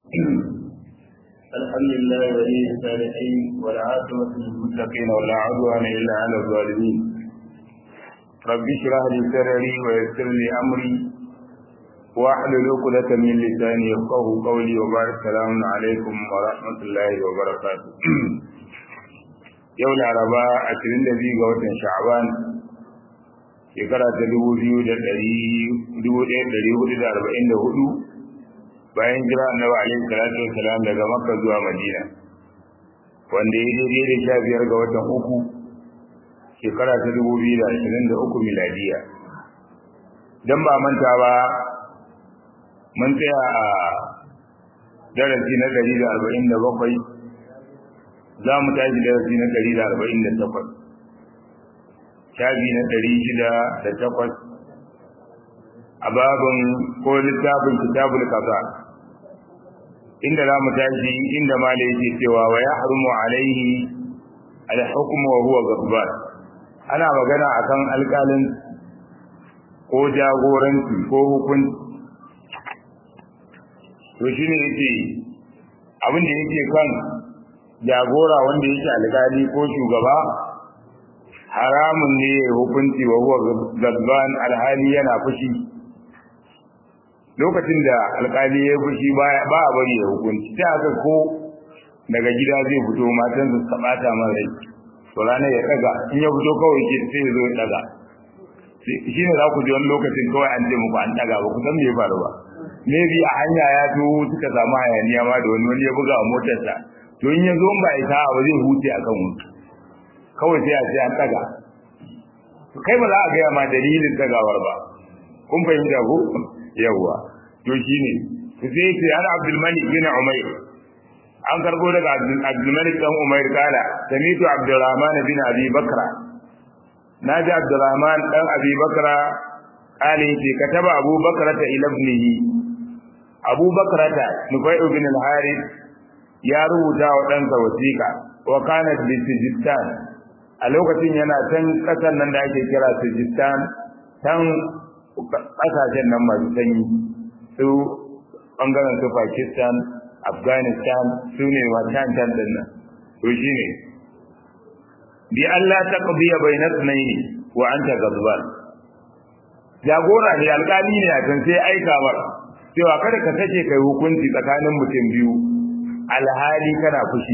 الحمد لله ولي الصالحين والعاقبة للمتقين ولا عدوان إلا على الظالمين رب اشرح لي صدري ويسر لي أمري واحلل عقدة من لساني يفقه قولي وبارك السلام عليكم ورحمة الله وبركاته yau laraba ashirin da biyu ga watan sha'aban shekara ta dubu biyu da ɗari dubu ɗaya ɗari hudu da arba'in da hudu bayan jira annabi alaihi salatu wasalam daga makka zuwa madina wanda ya daidai da sha biyar ga watan uku shekara ta dubu biyu da ashirin da uku miladiya don ba manta ba mun tsaya a darasi na ɗari da arba'in da bakwai za mu tashi darasi na ɗari da arba'in da takwas shafi na ɗari shida da takwas a babin ko littafin kitabul kaza inda za mu tashi inda mala yake cewa wa ya harumu alaihi alhukumu wa huwa gabbar ana magana akan alƙalin ko jagoranci ko hukunci to shine yace abin da yake kan jagora wanda yake alƙali ko shugaba haramun ne hukunci wa huwa gadban alhali yana fushi lokacin da alƙali ya fushi ba a bari ya hukunci ta haka ko daga gida zai fito matan su sabata man rai to ranar ya daga in ya fito kawai ke sai ya zo ya daga shi ne za ku ji wani lokacin kawai an ce muku an daga ba ku san me ya faru ba maybe a hanya ya to suka samu hayaniya ma da wani wani ya buga a motarsa to in ya zo ba ita ba zai huce akan wuta kawai sai a ce an daga kai ba za a gaya ma dalilin dagawar ba kun fahimta ko yawwa to shine sai ce ana Abdul Malik bin Umayr an karbo daga Abdul Malik dan Umayr kala samitu Abdurrahman bin Abi Bakra naji Abdurrahman dan Abi Bakra kale ce kataba Abu Bakra ta ila ibnihi Abu Bakra ta Nufai ibn al-Harith ya rubuta wa ɗansa wasiƙa wa kana bi Sijistan a lokacin yana can ƙasar nan da ake kira Sijistan can ƙasashen nan masu sanyi su ɓangaren su Pakistan Afghanistan su ne wancan can din nan to shi ne bi Allah ta qadiya bainat nayi wa anta gazban jagora ne alƙali ne a kan sai aika mar cewa kada ka sake kai hukunci tsakanin mutum biyu alhali kana fushi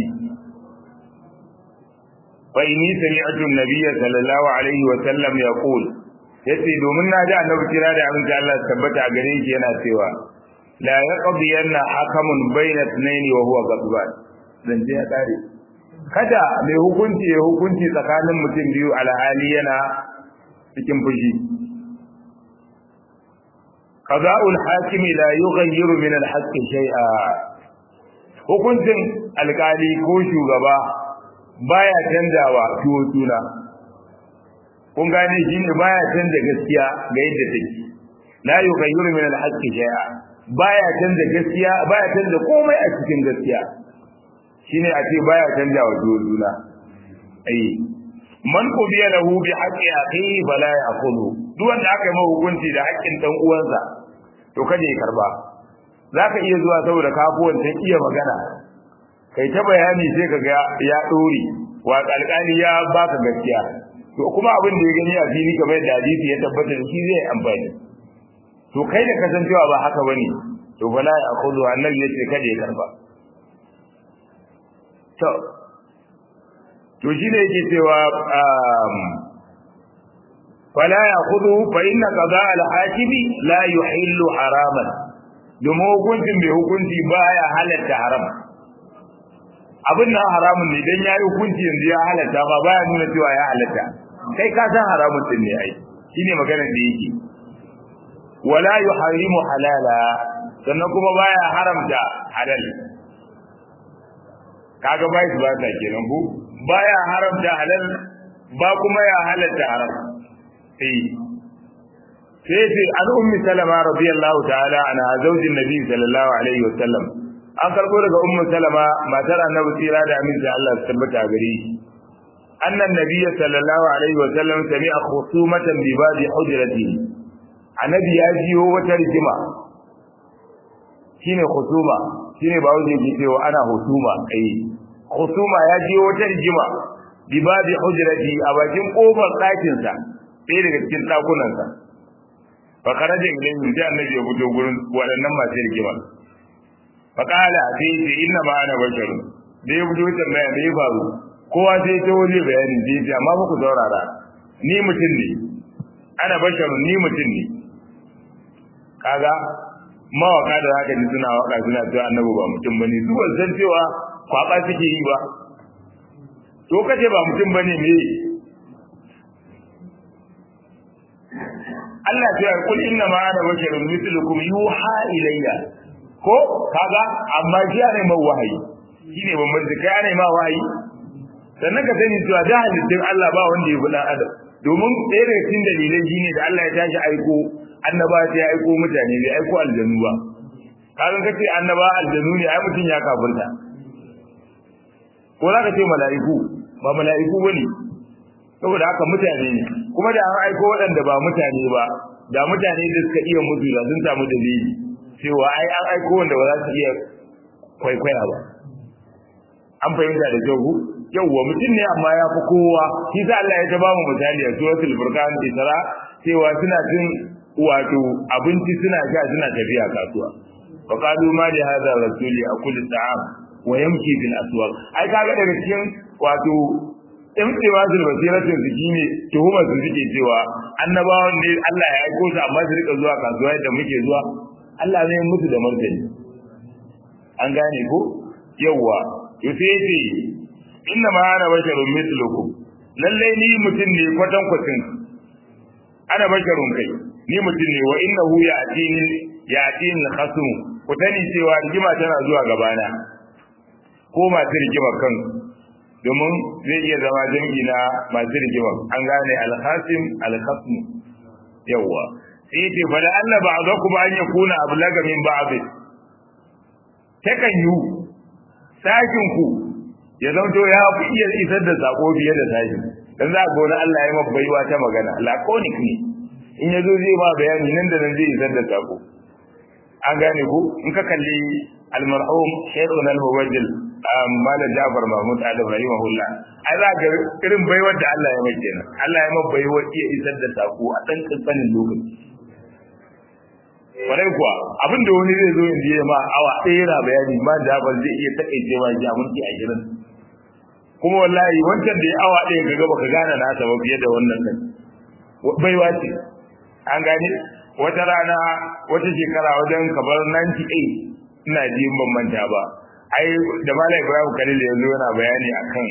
fa inni sami'tu an-nabiyya sallallahu alaihi wa sallam yaqul yace domin na ji annabi kira da aminci Allah tabbata a gare shi yana cewa la yaqdiyanna hakamun bayna ithnaini wa huwa ghadban dan je ya kare kada mai hukunci ya hukunci tsakanin mutum biyu alhali yana cikin fushi qada'ul hakimi la yughayyiru min al-haqqi shay'a hukuncin alkali ko shugaba baya canjawa tuwo suna kun gane shi ne baya canza gaskiya ga yadda take la yughayyiru min al-haqqi shay'a baya canza gaskiya baya canza komai a cikin gaskiya shine a ce baya canjawa tuwo suna ai man qudiya lahu bi haqqi akhihi fala ya'khudhu duk wanda aka yi mai hukunci da haƙƙin dan uwansa to kada ya karba za ka iya zuwa saboda kafuwan ta iya magana kai ta bayani sai ka ga ya ɗore wa alƙali ya baka gaskiya to kuma abin da ya gani a fili kamar yadda hadisi ya tabbata da shi zai amfani to kai da kasancewa ba haka bane to bala ya akhudhu annabi yace kada ya karba to to shine yake cewa fala ya akhudhu fa inna qada al-hakimi la yuhillu haraman domin hukuncin mai hukunci baya halatta haram abin nan haramun ne dan yayi hukunci yanzu ya halatta ba baya nuna cewa ya halatta kai ka san haramun din ne ai shine maganar da yake wala yuharimu halala sannan kuma baya haramta halal kaga bai su ba ta kenan ko baya haramta halal ba kuma ya halatta haram eh sai ce an ummi salama radiyallahu ta'ala ana zaujin nabi sallallahu alaihi wa sallam an karbo daga ummu salama matar annabi tsira da aminci Allah su tabbata gare shi annan nabiyyi sallallahu alaihi wa sallam sami'a khusumatan bi babi hujratihi annabi ya jiyo wata rigima shine khusuma shine ba wuce ke cewa ana husuma kai husuma ya je wata rigima bi babi hujrati a bakin kofar ɗakin sa sai daga cikin ɗakunan sa fa kharaja ilayhi sai annabi ya fito gurin waɗannan masu rigima fa qala sai ce inna ma ana basharun da ya fito tambaya me ya faru kowa sai ta waje bayanin sai ce amma ba ku saurara ni mutum ne ana basharun ni mutum ne kaga mawaka da zaka ji suna waka suna cewa annabi ba mutum bane su ban san cewa kwaba suke yi ba to kace ba mutum bane me Allah ya ce kul inna ma ana basharun mithlukum yuha ilayya ko kaga amma shi ne mai wahayi shine ban da kai ne ma wahayi sannan ka sani cewa da halittun Allah ba wanda ya fi dan adam domin ɗaya daga cikin dalilai shine da Allah ya tashi aiko annaba sai ya aiko mutane bai aiko aljanu ba kaga kace annaba aljanu ne ai mutun ya kafirta ko za ka ce mala'iku ba mala'iku bane saboda haka mutane ne kuma da an aiko waɗanda ba mutane ba da mutane da suka iya mutu da sun samu dalili cewa ai an aiko wanda ba za su iya kwaikwaya ba an fahimta da kyau yawwa mutum ne amma ya fi kowa shi sa Allah ya ta ba mu misali a suratul furqan isra cewa suna cin wato abinci suna sha suna tafiya kasuwa fa qalu ma li hadha rasuli akul ta'am wa yamshi fil aswaq ai kaga daga cikin wato in cewa zul basiratin su shine tuhuma su suke cewa annabawan ne Allah ya aiko su amma su rika zuwa kasuwa yadda muke zuwa Allah ne musu da martani an gane ko yawa to sai ce inna ma ana basharun mithlukum lalle ni mutum ne kwatan kwatin ana basharun kai ni mutum ne wa innahu ya'tini ya'tini khasum ku tani cewa rigima tana zuwa gabana ko masu rigima kan domin zai iya zama jami'i na masu rigima an gane alhasim alhasm yawa sai ce fa da Allah ba'dakum an yakuna ablaga min ba'd takan yu sakin ku ya zanto ya fi iya isar da sako fiye da sashi dan za ga wani Allah ya maka baiwa ta magana laconic ne in yazo zai ma bayani nan da nan zai isar da sako an gane ku in ka kalli almarhum shaykhuna al-muwajjil malam Ja'far Mahmud Adam rahimahullah ai za ga irin baiwar da Allah ya mai kenan Allah ya maka baiwa iya isar da sako a dan kankanin lokaci kwarai kuwa abin da wani zai zo in je ma awa ɗaya yana bayani ma Ja'far zai iya takaice ma ji aminci a gidan kuma wallahi wancan da ya awa ɗaya ka gaba ka gane na ba fiye da wannan nan baiwa ce an gane wata rana wata shekara wajen kamar 98 ina ji ban manta ba ai da malam Ibrahim Khalil ya zo yana bayani akan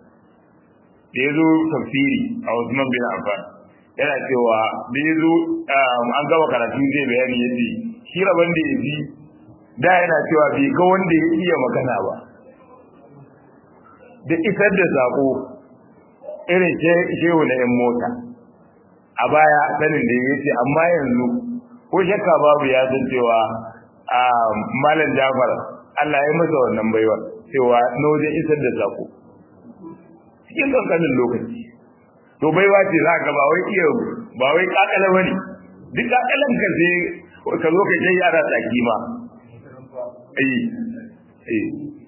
da ya zo tafsiri a Usman bin Affan yana cewa da ya zo an gaba karatu zai bayani yace shi rabon da ya ji da yana cewa bai ga wanda ya iya magana ba da isar da sako irin shehu na 'yan mota a baya sanin da ya ce amma yanzu ko shakka babu ya san cewa a malam jafar Allah ya masa wannan baiwa cewa na wajen isar da sako cikin kankanin lokaci to baiwa ce za ka ba wai iya ba wai kakala bane duk kakalan ka sai ka zo ka kai yara tsaki ma eh eh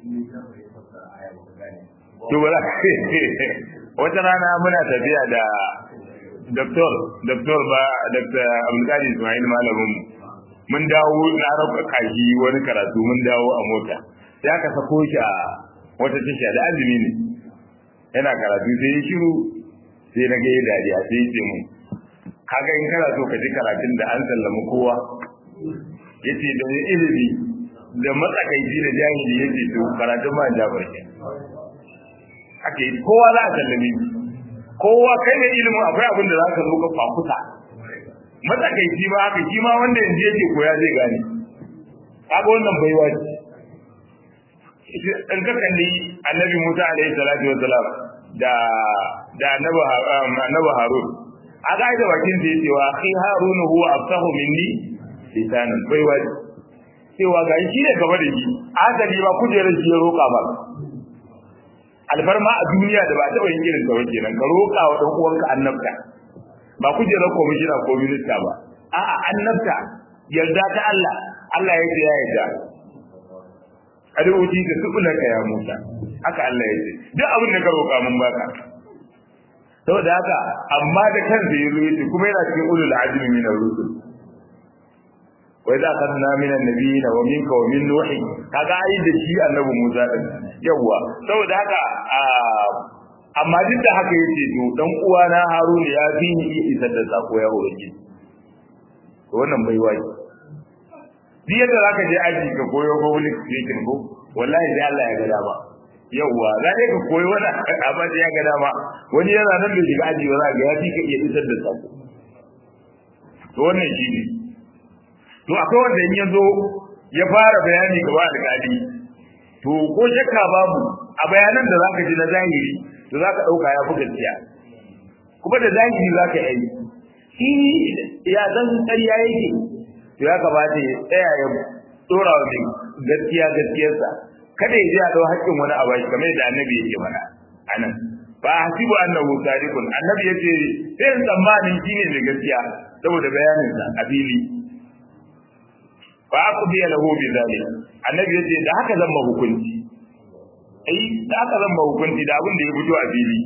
to ba wata rana muna tafiya da doktor doktor ba dr abdulkadir ismail malamin mun dawo na raba kashi wani karatu mun dawo a mota sai aka sako shi a wata tasha da azumi ne yana karatu sai ya shiru sai na ga ya dariya sai ya ce mun kaga in kana so ka ji karatun da an sallama kowa yace da ilimi da matsakaici da jahili yace to karatun ma jabar ke ake yi kowa za a sallame shi kowa kai da ilimin akwai abin da za ka zo ka fafuta matsakaici ba haka shi ma wanda yanzu yake koya zai gane kaga wannan baiwa ce in ka kalli annabi Musa alaihi salatu wa salam da da annabi annabi Harun aga da bakin da yake wa akhi Harun huwa afsahu minni lisanan baiwa ce cewa ga shi ne gaba da shi asali ba kujerar shi ya roƙa ba alfarma a duniya da ba taɓa yin irin ta wace nan ka roƙa wa ɗan uwanka annabta ba kujerar komishina ko minista ba a'a annabta yarda ta Allah Allah ya ce ya yarda ad'uti ka subulaka ya Musa haka Allah ya ce duk abin da ka roƙa mun baka saboda haka amma da kansa yazo yace kuma yana cikin ulul azmi min ar-rusul wa idza akhadna min an-nabiyina wa minka wa min nuh kaga ayi da shi annabi Musa din yawa saboda haka amma duk da haka yace to dan uwana Haruna ya fi ni iya isar da sako ya hoye to wannan bai waje duk yadda zaka je aji ka koyo public speaking ko wallahi sai Allah ya ga dama yawwa za ne ka koyi wani abin da ya ga dama wani yana nan da shiga aji ba za ga ya fi ka iya isar da sako to wannan shi ne to akwai wanda in ya zo ya fara bayani gaba alƙali to ko shakka babu a bayanan da zaka ji na zahiri to zaka dauka ya fi gaskiya kuma da zahiri zaka yi shi ya zan ƙarya yake to ya kamata ya tsaya ya dora wa mai gaskiya gaskiyarsa kada ya je a dau haƙƙin wani abu kamar da annabi yake mana anan fa hasibu annahu sadiqun annabi yace sai in tsammanin shine mai gaskiya saboda bayanin sa a fili fa aqdi lahu bi zalik annabi yace da haka zan ma hukunci ai da haka zan ma hukunci da abin da ya fito a fili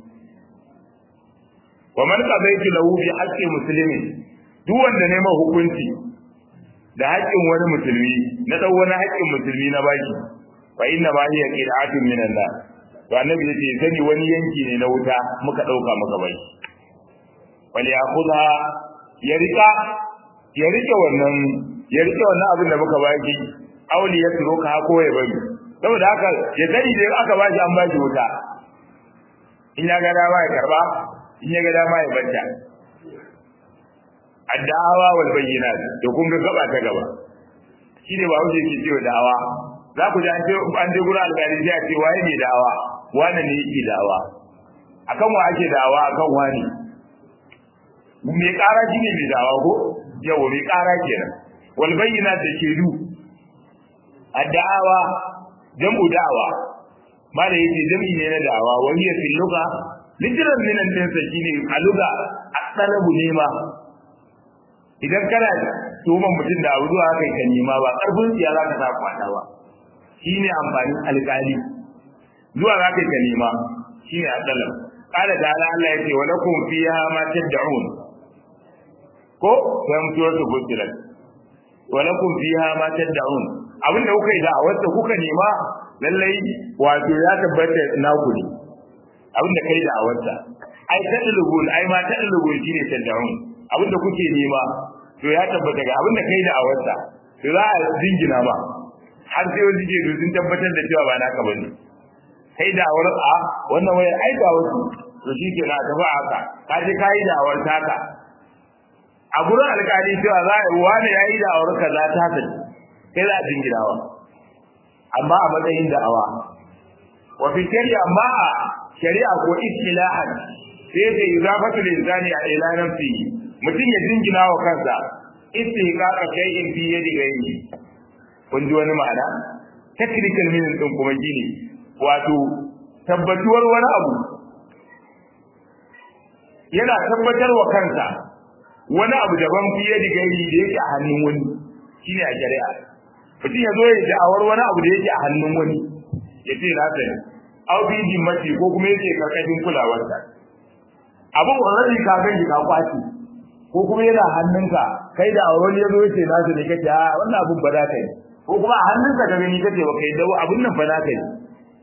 wa man qadaytu lahu bi haqqi muslimin duk wanda ne ma hukunci da haƙƙin wani musulmi na dau wani haƙƙin musulmi na baki fa inna ma hiya qira'atun min Allah to annabi yace sani wani yanki ne na wuta muka dauka muka bai wal yakhudha ya rika ya rike wannan ya rike wannan abin da muka baki auli ya turoka ko ya bari saboda haka ya sani da aka bashi an bashi wuta in ya ga dama ya karba in ya ga dama ya banta addawa wal bayyinat to kun ga gaba ta gaba shine ba wuce ke cewa da'awa za ku ji an ce an je gurin alƙali sai a ce waye ne da'awa wani ne yake da'awa akan wa ake da'awa akan wani mai ƙara shine mai da'awa ko yawa mai ƙara kenan wal bayyinat da shedu addawa jam'u da'awa mala yake jam'i ne na da'awa wani ya fil lugha lijiran minan dinsa shine a lugha at-talabu nema idan kana tuhuman mutum da abu zuwa kai ka nema ba karfin tsiya za ka sa kwata ba shine amfanin alƙali zuwa za ka nema shine asalam qala ta'ala Allah yake wa lakum fiha ma tad'un ko sai mutuwa su gudiran wa lakum fiha ma tad'un abinda kuka yi da a wanda kuka nema lallai wato ya tabbata naku ne abinda kai da a wanda ai tadlubun ai ma tadlubun shine tad'un abinda kuke nema to ya tabbata ga abinda kai da awarsa to za a jingina ba har sai wani ke sun tabbatar da cewa ba naka bane kai da awar a wannan wayar ai ga wasu to shi ke na tafi haka ka je kai da awar taka a gurin alƙali cewa za a wani ya yi da awar ka za ta tafi kai za a jinginawa amma a matsayin da'awa wa fi shari'a amma a shari'a ko istilahan sai da izafatu linsani a ila nafsihi mutum ya jingina wa kansa istihqaqa shay'in fi yadi ghayri kun ji wani ma'ana technical meaning din kuma gini wato tabbatuwar wani abu yana tabbatar wa kansa wani abu daban fi yadi ghayri da yake a hannun wani shine a shari'a mutum ya zo ya da'awar wani abu da yake a hannun wani ya ce na sani au bi dimmati ko kuma yake karkashin kulawarsa abin already ka gani ka kwaci ko kuma yana hannunka kai da wani yazo yace na su ne kace a wannan abun ba za ka yi ko kuma a hannunka ka gani kace ba kai da abun nan ba za ka yi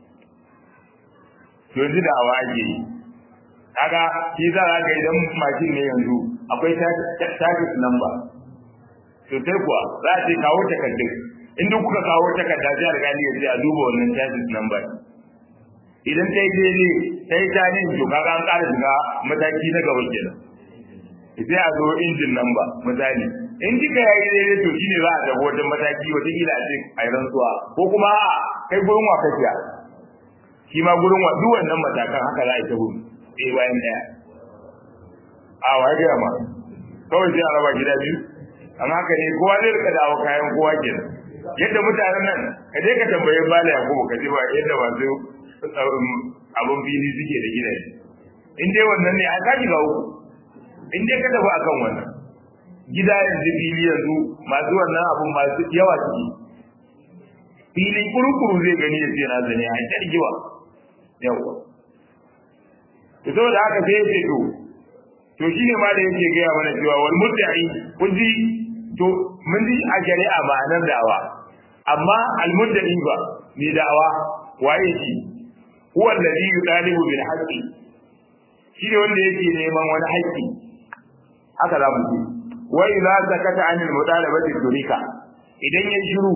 to yanzu da awa ake yi kaga shi za ka ga idan mashin ne yanzu akwai target number to sai kuwa za a ce kawo takardun in duk kuka kawo takarda sai alƙali ya ce a duba wannan target number idan ta yi daidai ta yi tani to kaga an ƙara shiga mataki na gaba kenan sai a zo injin nan ba misali in kika yayi daidai to shine za a tafi wajen mataki wata kila a ce a yi rantsuwa ko kuma a kai gurin wa kafiya shi ma gurin wa duk wannan matakan haka za a yi ta gudu ɗaya bayan ɗaya a wa gaya ma kawai sai a raba gida biyu amma haka ne kowa zai rika dawo kayan kowa kenan yadda mutanen nan ka je ka tambaye bala ya kuma ka ji ba yadda masu abin fili suke da gidaje in dai wannan ne a ka shiga uku in dai ka tafi akan wannan gida yanzu fili yanzu masu wannan abun masu yawa ciki fili kurukuru zai gani ya ce na zane a ta rigiwa yawa to saboda haka sai ya ce to to shine ma da yake gaya mana cewa wal mudda'i kun ji to mun ji a shari'a ma'anar da'awa amma al mudda'i ba ni da'awa waye shi huwa alladhi yutalibu bil haqqi shi ne wanda yake neman wani haƙƙi haka za mu ce wa idza zakata anil mutalabati turika idan ya shiru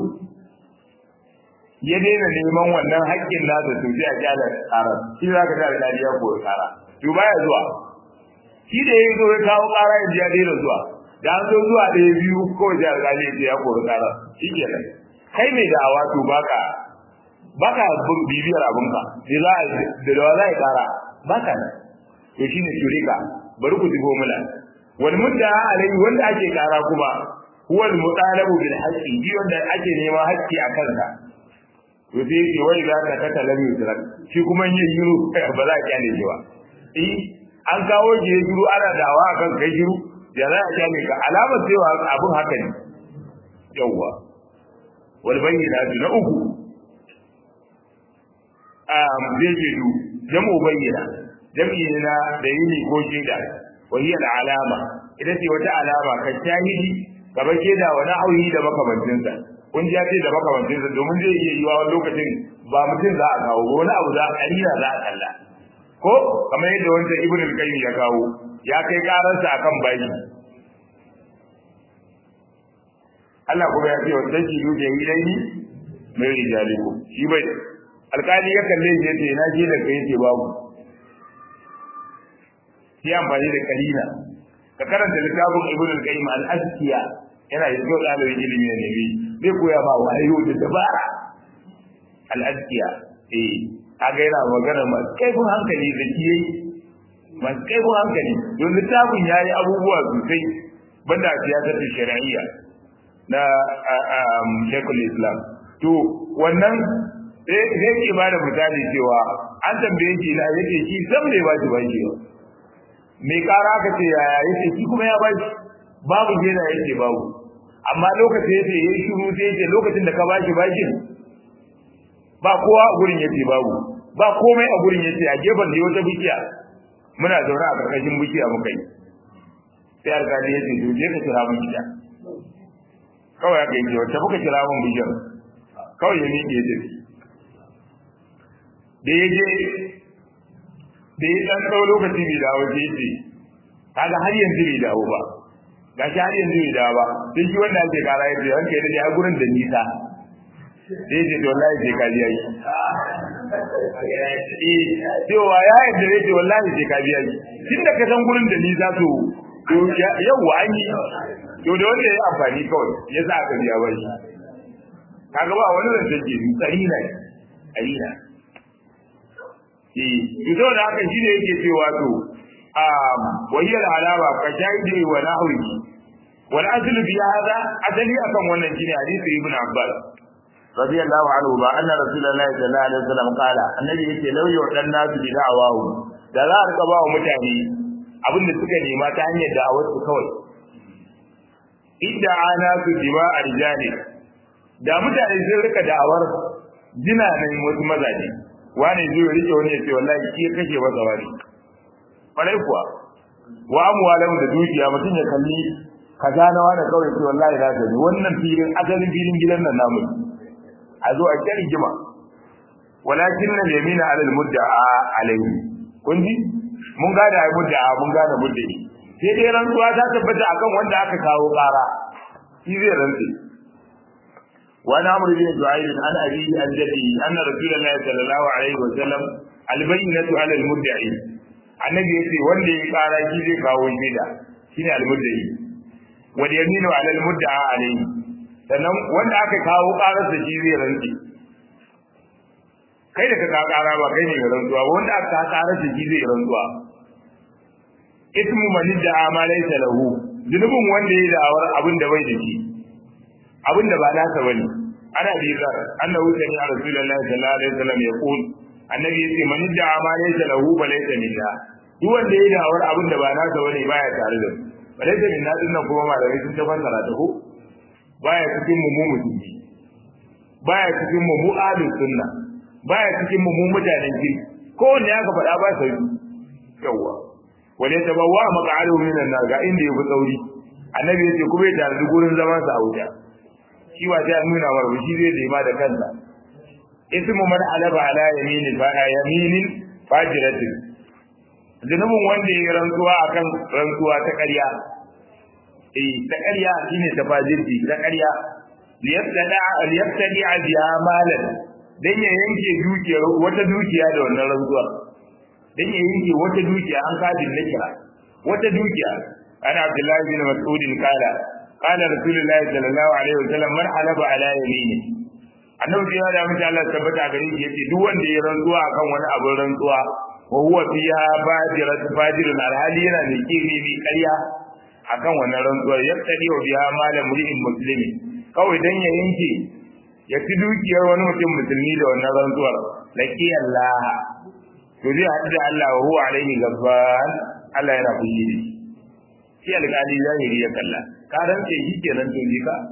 ya daina neman wannan haƙƙin nasa to sai a kyala ƙarar shi za ka tare dariya ko ƙara to baya zuwa shi da ya zo ya kawo ƙara yanzu ya daina zuwa da an zo zuwa ɗaya biyu ko sai alƙali ya ya kori ƙara shi ke nan kai mai da'awa to baka baka bibiyar abinka da za a da da za a ƙara baka nan to shine shurika bari ku digo mula wal mudda alai wanda ake ƙara kuma huwa al mutalabu bil haqqi bi wanda ake neman haƙƙi a kansa to sai yake wai za ka kata lam yusrak shi kuma yin yiru ba za a kyale shi ba eh an kawo shi ya shiru ana dawa akan kai shiru ya za a kyale ka alamar cewa abin haka ne yawwa wal bayyinatu na uku um zai je du jamu bayyana jam'i ne na da yini ko shaida wa hiya al alama ita ce wata alama kan shahidi kamar shaida wa na'awi da makamancinsa kun ji ce da makamancinsa domin zai iya yiwa wani lokacin ba mutum za a kawo ba wani abu za a kalila za a kalla ko kamar yadda wancan ibn al-qayyim ya kawo ya kai karansa akan baki Allah kuma ya ce wa tajidu jahilaini mai rijaliku shi bai alkali ya kalle shi yace na je da kai yace babu shi amfani da kalila ka karanta littafin ibn al-qayyim al-azkiya yana da kyau ɗalibin ilimi ne bi zai koya ma wayo da dabara al-azkiya eh kaga yana magana masu kaifin hankali da kiyayi masu kaifin hankali don littafin ya yi abubuwa sosai banda a siyasar da shari'iyya na shekul islam to wannan zai ke ba da misali cewa an tambaye shi na yake shi sam ne ba shi ba shi mai kara aka ce yaya yake shi kuma ya ba shi babu gena yake babu amma lokacin yace yayi shiru sai yace lokacin da ka bashi bashin ba kowa a gurin yace babu ba komai a gurin yace a gefen da wata bikiya muna zaune a karkashin bikiya muka yi sai alƙali yace to je ka kira mun gida kawai aka yi wata muka kira mun bishiyar kawai ya miƙe yace da ya je da ya ɗan ɗau lokaci bai dawo sai yace kaga har yanzu bai dawo ba ga shi har yanzu bai dawo ba sai shi wanda ake kara yace ranka yadda ya gurin da nisa sai yace to wallahi sai ka biya shi eh cewa ya yadda yace wallahi sai ka biya shi tunda ka san gurin da nisa to to yawa an yi to da wanda ya amfani kawai ya sa aka biya ba shi kaga ba wani zancen ke ni karina karina eh to da haka shine yake cewa to وهي العلامة كشاهد ونحوه والأصل في هذا أدلي أكم ونجين حديث ابن عباس رضي الله عنه أن رسول الله صلى الله عليه وسلم قال النبي يقول لو يعطى الناس بدعواه da za a rika ba wa mutane abin da suka nema ta hanyar da'awar su kawai idda ana su jima a rijali da mutane sun rika da'awar jina nan wasu mazaje wani zai rike wani ya ce wallahi shi ya kashe masa wani kwarai kuwa wa amwalan da dukiya mutum ya kalli kaza na wani kawai ce wallahi na gani wannan filin asalin filin gidan nan namu a zo a kyar rigima walakin na yamina alal mudda'a alayhi kun ji mun gane ai mudda'a mun gane mudda'i sai dai rantsuwa ta tabbata akan wanda aka kawo ƙara shi zai rantsi وعن عمرو بن سعيد عن أبيه عن جده أن رسول الله صلى الله عليه وسلم البينة على المدعي annabi yace wanda ya kara shi zai kawo shaida shine almuddai wal yaminu ala almudda'a alayhi sannan wanda aka kawo karar da shi zai rantsi kai da ka ka kara ba kai ne ga rantsuwa wanda aka ka karar da shi zai rantsuwa ismu man da'a ma laysa lahu zunubin wanda ya da'awar abin da bai da shi abin da ba nasa bane ana bi zar annahu sani a rasulullahi sallallahu alaihi wasallam yaqul annabi yace man da'a ma laysa lahu fa laysa minna duk wanda ya da'awar abin da ba nasa bane baya tare da mu fa laysa minna din nan kuma malamai sun ta fassara ta ko baya cikin mu mu musulmi baya cikin mu mu ahlus sunna baya cikin mu mu mutanen kirki kowanne aka faɗa ba sai yawa wale tabawwa maq'aluhu minan nar ga inda yafi tsauri annabi yace kuma ya tarbi gurin zaman sa a wuta shi ba sai nuna wa shi zai nema da kansa ismu man alaba ala yamini fa yaminin fajiratin zunubin wanda ya rantsuwa akan rantsuwa ta ƙarya eh ta ƙarya shine ta fajirci ta ƙarya liyabtada liyabtadi biha malan dan ya yanke dukiyar wata dukiya da wannan rantsuwa dan ya yanke wata dukiya an kadin na kira wata dukiya ana abdullahi bin mas'ud kala qala rasulullahi sallallahu alaihi wasallam man halaba ala yamini annabi ya da mutum Allah tabbata gare shi yace duk wanda ya rantsuwa akan wani abin rantsuwa wa huwa fiha bajirat bajirun alhali yana da kiri bi ƙarya akan wannan rantsuwar yaftadi wa biha malam mu'min muslimi kawai dan ya yanke ya ci dukiyar wani mutum musulmi da wannan rantsuwar laki Allah to zai haɗu da Allah wa huwa alaihi gabban Allah yana fushi da shi shi alƙali zahiri ya kalla ka rantse shi kenan to ji ka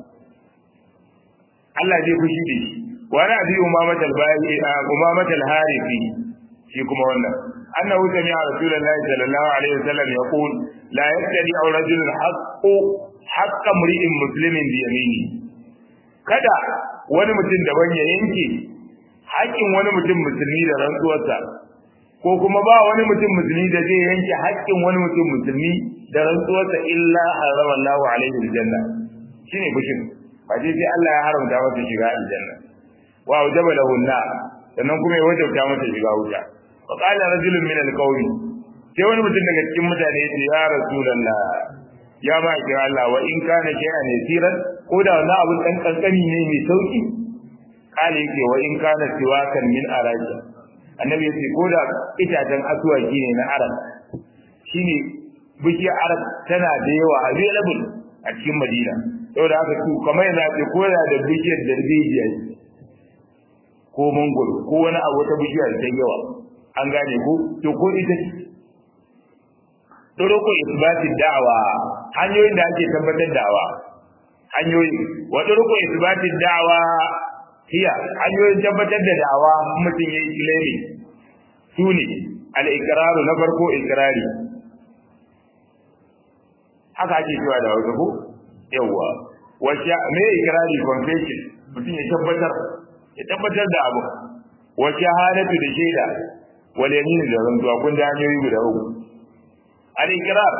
Allah zai fushi da shi wa na bi umamata al-bayi umamata al-harifi shi kuma wannan annahu sami'a rasulullahi sallallahu alaihi wasallam yaqul la yaktadi aw rajulun haqqu haqqa mri'in muslimin bi yamini kada wani mutum daban ya yanke haƙƙin wani mutum musulmi da rantsuwarsa ko kuma ba wani mutum musulmi da zai yanke haƙƙin wani mutum musulmi da rantsuwarsa illa harama Allahu alaihi aljanna shine fushin ba sai sai Allah ya haramta masa shiga aljanna wa wajaba lahu an sannan kuma ya wajabta masa shiga wuta fa qala rajulun min alqawmi sai wani mutum daga cikin mutane ya ce ya rasulullah ya ma kira Allah wa in kana shay'an yasiran ko da wannan abun dan kankani ne mai sauki kale yake wa in kana siwakan min araja annabi yace ko da itacen asuwaki ne na arab shine bishiyar arab tana da yawa available a cikin madina saboda haka su kamar yana ce ko da da bishiyar darbejiya ko mangoro ko wani abu wata bishiyar da yawa an gane ko to ko ita ce turuku isbati da'wa hanyoyin da ake tabbatar da'wa hanyoyi wa turuku isbati da'wa hiya hanyoyin tabbatar da da'wa mutum yayi claim sune al-iqrar na farko iqrari haka ake cewa da wasu ko yawa wace me iqrari confession mutum ya tabbatar ya tabbatar da abu wa shahadatu da shaida wal yamin da rantsuwa kun da hanyoyi guda uku al-iqrar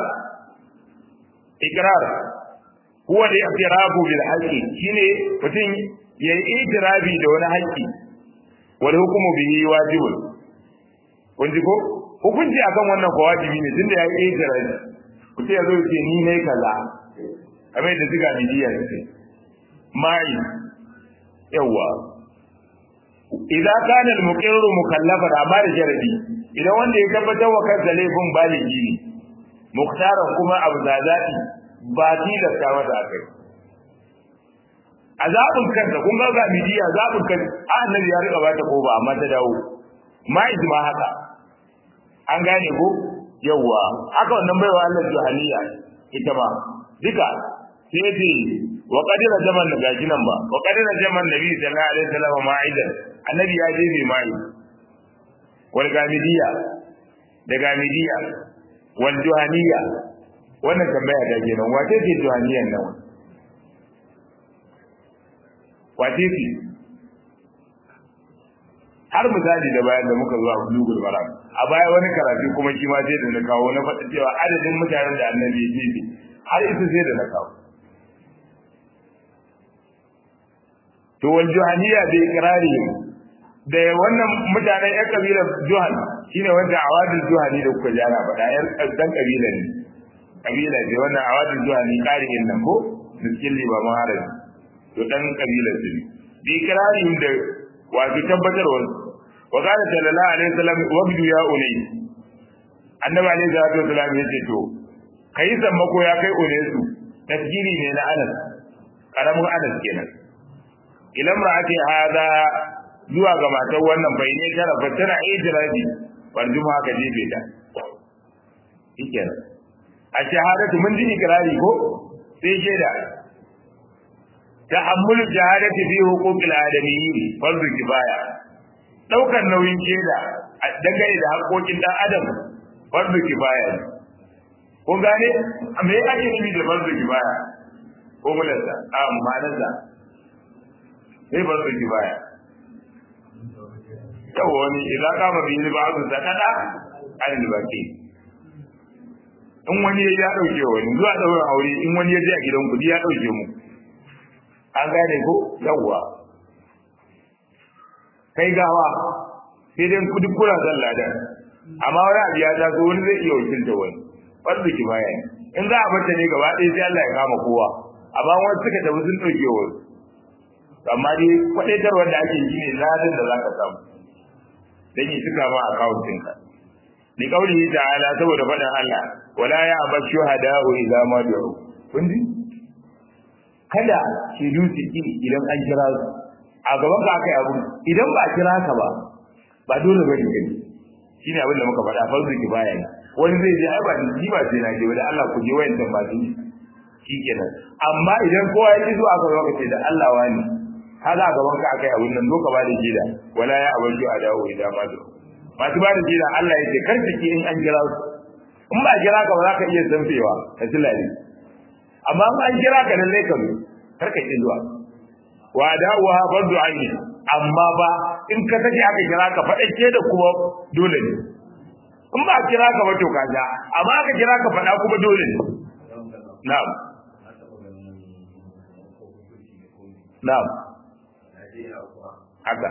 iqrar huwa al-i'tirafu bil haqqi shine mutum yayi itirafi da wani haƙƙi wal hukmu bihi wajibun kun ji ko hukunci akan wannan ko wajibi ne tunda yayi itirafi mutum ya zo ce ni ne kaza kamar da diga bidiya ce mai yawa idan kana al-muqirru mukallafan amma da sharadi idan wanda ya tabbatar wa kansa laifin baligi ne muktaran kuma abu zazaɗi ba tilasta masa akai a zaɓin kansa kun ga ga midiya zaɓin kan annabi ya rika bata ko ba amma ta dawo ma ma haka an gane ko yawwa haka wannan baiwa Allah juhaniya ita ma duka sai ce wa qadira zaman da gashi nan ba wa qadira zaman nabi sallallahu alaihi wasallam ma'idan annabi ya je mai ma'i wal gamidiya da gamidiya wal juhaniya wannan tambaya ta kenan wace ce juhaniyan nan wace ce har misali da bayan da muka zuwa bulugul maram a baya wani karatu kuma shi ma sai da na kawo na faɗa cewa adadin mutanen da annabi ya ce har ita sai da na kawo to wal juhaniya da ikrari da wannan mutanen yan kabilar juhan shine wanda awadul juhani da kuka jana faɗa yan dan kabila ne kabila ce wannan awadul juhani ƙarin nan ko miskin liba maharabi to dan kabilar su ne bi ikrarin da wato tabbatarwa wa qala sallallahu alaihi wasallam wabdu ya ulay annabi alaihi salatu wasallam yace to kai sammako ya kai ulaysu tasgiri ne na Anas karamin Anas kenan idan ra'ati hada zuwa ga matar wannan bai ne tara fa tana ijrabi warjuma ka jefe ta shikenan a shahadatu mun ji ikrari ko sai shaida tahammul jahadati fi huquqil adamiyyin fardu kifaya daukar nauyin shaida dangane da haƙoƙin dan adam fardu kifaya ne ko gane me ake nufi da fardu kifaya ko mulansa a ma'anarsa sai fardu kifaya yawa wani idan kama biyu ba su sakada an baki in wani ya ya dauke wani zuwa daurin aure in wani ya je a gidan kudi ya dauke mu an gane ko yawa kai gawa sai dai kudi kura zan ladan amma wani abu ya taso wani zai iya wakilta wani wanda ki baya in za a bata ne gaba ɗaya sai Allah ya kama kowa amma wani suka tafi sun dauke wani amma dai kwadaitarwar da ake yi ne ladan da za ka samu dan yi suka ma account ɗinka li qawlihi ta'ala saboda faɗin Allah wala ya abashu hada'u idza ma du'u kun ji kada ki dusi ki idan an kira su a gaban ka akai abu idan ba kira ka ba ba dole bane gani shine abin da muka faɗa farzu ki baya ne wani zai je ai ba ni ba sai na je da Allah ku je wayan ba su shikenan amma idan kowa ya ji zuwa aka zo ka ce da Allah wani haka gaban ka akai abun nan doka ba da jida wala ya abaju a dawo idan ma do masu ba da jida Allah ya ce kar ki in an kira su in ba kira ka ba za ka iya zamfewa ka tilale amma in an kira ka lalle ka zo kar ka ki zuwa wa dawo ha fardu aini amma ba in ka sake aka kira ka faɗake da kuma dole ne in ba kira ka ba to ka ja amma aka kira ka faɗa kuma dole ne na'am na'am haka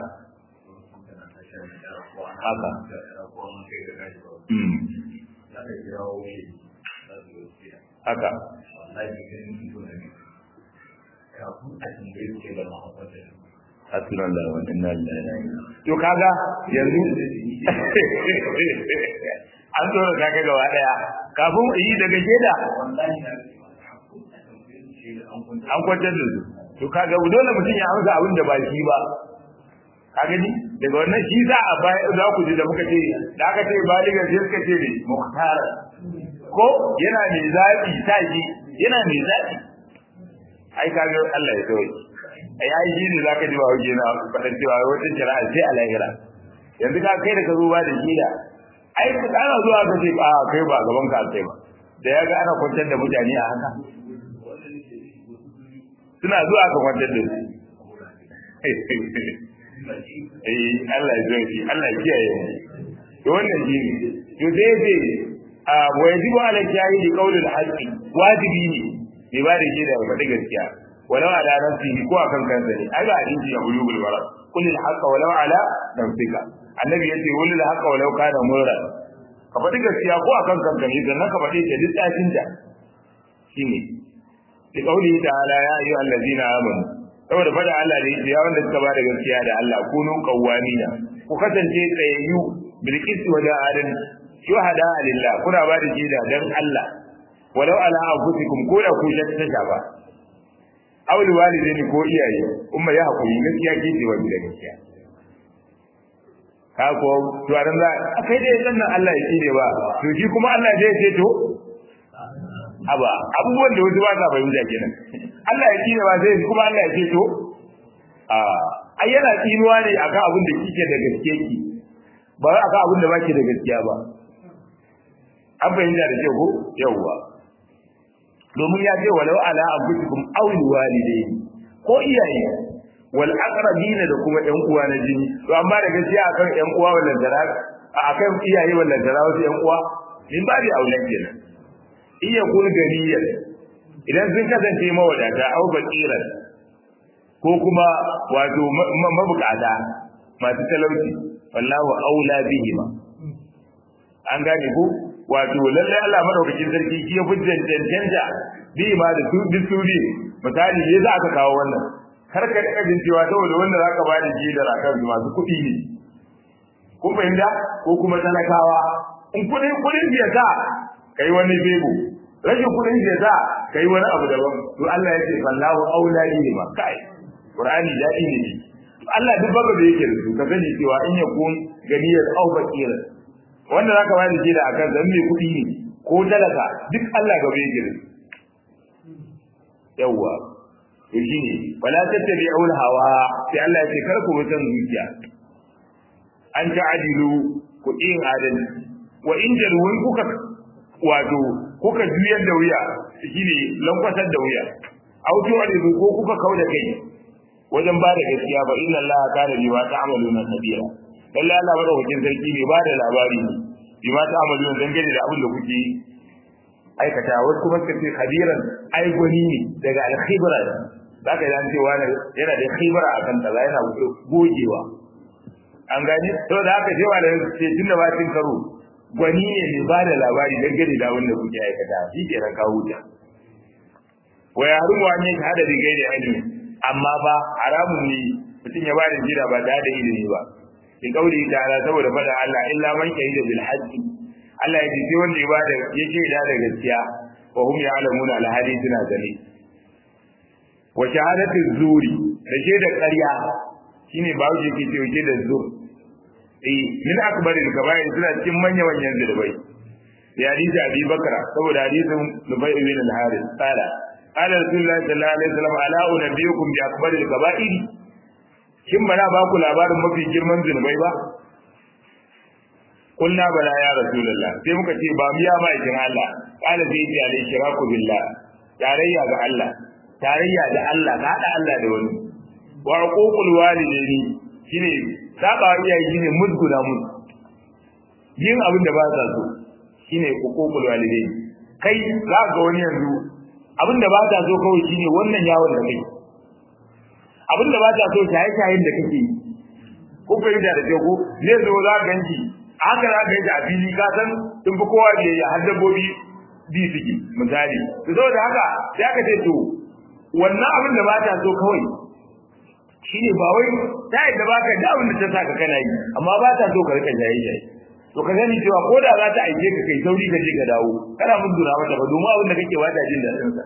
haka haka Hasunan da wani nan To kaga yanzu an zo da kaga gaba daya kafin yi daga sheda an kwantar da su to kaga dole mutum ya amsa abin da ba shi ba ka gani daga wannan shi za a baya za ku ji da muka ce da aka ce baligar sai suka ce ne muhtara ko yana mai zaɓi ta shi yana mai zaɓi ai kaga Allah ya sauke ai ai shi ne zaka ji ba hauke na faɗin cewa wata shari'a sai a lahira yanzu ka kai da ka zo ba da shida ai ku ana zuwa ka ce a kai ba gaban ka sai ba da ya ga ana kwantar da mutane a haka suna zuwa ka kwantar da su eh Allah ya zauki Allah ya kiyaye mu to wannan shi ne to sai ce a wa yajibu ala shahidi qawlul haqqi wajibi ne bai ba da shi da faɗi gaskiya walau ala nafsihi ko akan kansa ne ai ga hadisi ya bulugul wara qul al haqqa walau ala nafsika annabi yace qul al haqqa walau kana murra ka faɗi gaskiya ko akan kanka ne dan ka faɗi ta duk tsafin da shine li qawlihi ta'ala ya ayyuhal ladina amanu saboda fada Allah da ya wanda suka bada gaskiya da Allah kunu qawwamina ku kasance tsayayyu bil qisti wa da'adan shuhada lillah kuna bada jida dan Allah walau ala anfusikum ko da ku ta shafa aw liwalidaini ko iyaye umma ya hakuri gaskiya ke ce wani da gaskiya ka ko to aran za kai dai sannan Allah ya tsire ba to shi kuma Allah zai ce to aba abubuwan da wasu ba sa fahimta kenan Allah ya tsine ba sai kuma Allah ya ce to a ai yana tsinuwa ne akan abin da kike da gaske ki ba akan abin da baki da gaskiya ba an fahimta da kyau ko yawwa domin ya ce walau ala abukum aw walidayni ko iyaye wal aqrabin da kuma ƴan uwa na jini to amma da gaskiya akan ƴan uwa wallan dara akan iyaye wallan dara wasu ƴan uwa min ba da aulan kenan iya kun ganiyar idan sun kasance mawadata au bakiran ko kuma wato mabukata masu talauci wallahu aula bihima an gane ko wato lalle Allah madaukakin sarki shi ya fujjan cancanta bihima da su bisuri misali ne za ka kawo wannan kar ka rika jin cewa saboda wanda za ka bada shi da rakan masu kuɗi ne kun fahimta ko kuma talakawa in kuɗin kuɗin ya sa kai wani bebo rashin kuɗin ya sa kai wani abu daban to Allah ya ce fallahu aula bihima kai Qur'ani daɗi ne shi. Allah duk babu da yake da su ka sani cewa in ya kun ganiyar au bakira. Wanda zaka bani shi da akan zan mai kuɗi ne ko talaka duk Allah gaba yake da su. Yawwa. to shine wala tattabi'ul hawa sai Allah ya ce kar ku bi san zuciya an ta'adilu ku yin adalci wa in jalwun kuka wato kuka juyar da wuya shine lankwasar da wuya auto alizu ko kuka kauda kai wajen ba da gaskiya ba inna Allah kana bima ta'maluna kabira lalle Allah madaukakin sarki ne ba da labari ne bima ta'maluna dangane da abin da kuke aikata wasu kuma suka ce khabiran ai gwani ne daga al-khibra zaka yi an ce wani yana da khibra akan kaza yana gogewa an gani to da haka cewa da ce tunda ba cin karo gwani ne mai ba da labari dangane da abin da kuke aikata shi ke ran kawo ta wa yarumu an yi hada da gaida ilimi amma ba haramun ne mutum ya ba da jira ba da ilimi ba in kauli ta'ala saboda fada Allah illa man shahida bil haqqi Allah ya ce wanda ya bada ya ce da da gaskiya wa hum ya'lamuna al hadi suna gani wa shahadatu zuri da ke da ƙarya shine ba wuce ke ce da zur eh min akbaril kaba'ir suna cikin manyan manyan zulubai ya hadisi Abi Bakra saboda hadisin Nubay ibn al-Harith qala qala Rasulullah sallallahu alaihi wasallam ala unabiyukum bi akbaril kaba'ir kin bana ba ku labarin mafi girman zunubai ba kulna bala ya rasulullah sai muka ce ba miya ma ikin Allah qala sai ya alai shiraku billah tarayya ga Allah tarayya da Allah ka hada Allah da wani wa uququl walidaini shine saba iyaye shine musguna musu yin abin da ba sa so shine uququl walidaini kai za ga wani yanzu abin da ba ta so kawai shine wannan yawon da kai abin da ba ta so shaye-shayen da kake yi ko fahimta da ke ko zai zo za ka ganci haka za ka yi a fili ka san sun fi kowa da ya har dabbobi bi suke misali to saboda haka sai aka ce to wannan abin da ba ta so kawai shine ba wai ta yadda ba ka da abin da ta saka kana yi amma ba ta so ka rika shaye-shaye to ka sani cewa ko da za ta aike ka kai sauri ka je ka dawo kana mun dura mata ba domin abin da kake wata jin daɗin sa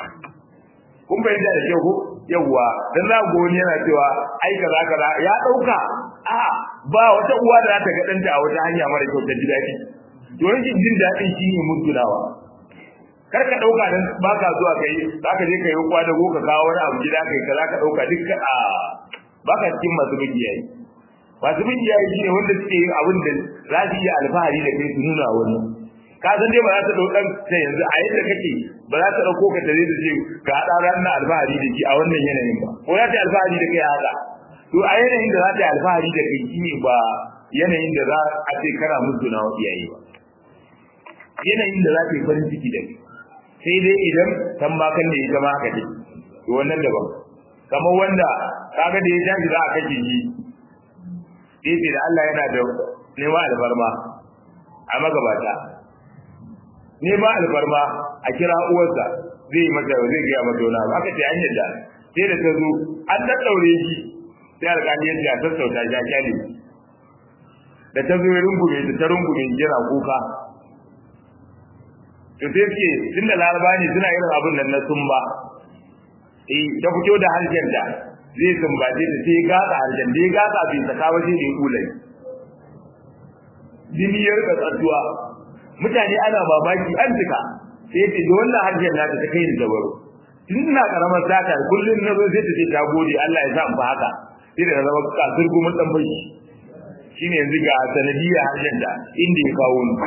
kun fahimta da kyau ko yawwa dan za ga wani yana cewa ai kaza kaza ya dauka a ba wata uwa da za ta ga danta a wata hanya mara kyau ta ji daɗi to rashin jin daɗin shi ne mutunawa kar ka dauka dan baka zuwa kai zaka je kai kwa da ka kawo wani abu gida kai kaza ka dauka duk a baka cikin masu bidiyayi masu bidiyayi shine wanda suke yin abin da za su yi alfahari da kai su nuna wani ka san dai ba za ta dau dan ta yanzu a yadda kake ba za ta dauko ka tare da ce ga hada ranar alfahari da ki a wannan yanayin ba ko za ta alfahari da kai a haka to a yanayin da za ta alfahari da kai shine ba yanayin da za a ce kana mutu na iyaye ba yanayin da za ta yi farin ciki da kai sai dai idan kan ba kan da ita ma haka ce to wannan daban kamar wanda kaga da ya tashi za a kashe shi sai da Allah yana da nema alfarma a magabata nema alfarma a kira uwarsa zai yi mata zai gaya mata wani abu aka ce an yadda sai da ta zo an daddaure shi sai alƙali ya ce a sassauta shi a kyale da ta zo ya rungume ta ta rungume jira kuka to sai suke tunda laraba ne suna irin abin nan na sumba eh ta fito da harshenta zai sumbace ta sai gatsa harshen da ya gatsa bai saka waje da ya kula jini ya rika tsattuwa mutane ana babaki an tuka sai ya ce da wannan harshen nata ta kai ni dabaro tun ina karamar sata kullum na zo sai ta ce ta gode Allah ya sa mu haka sai da zama kasir kuma dan bashi shine yanzu ga sanadiyar harshen da inda ya kawo ni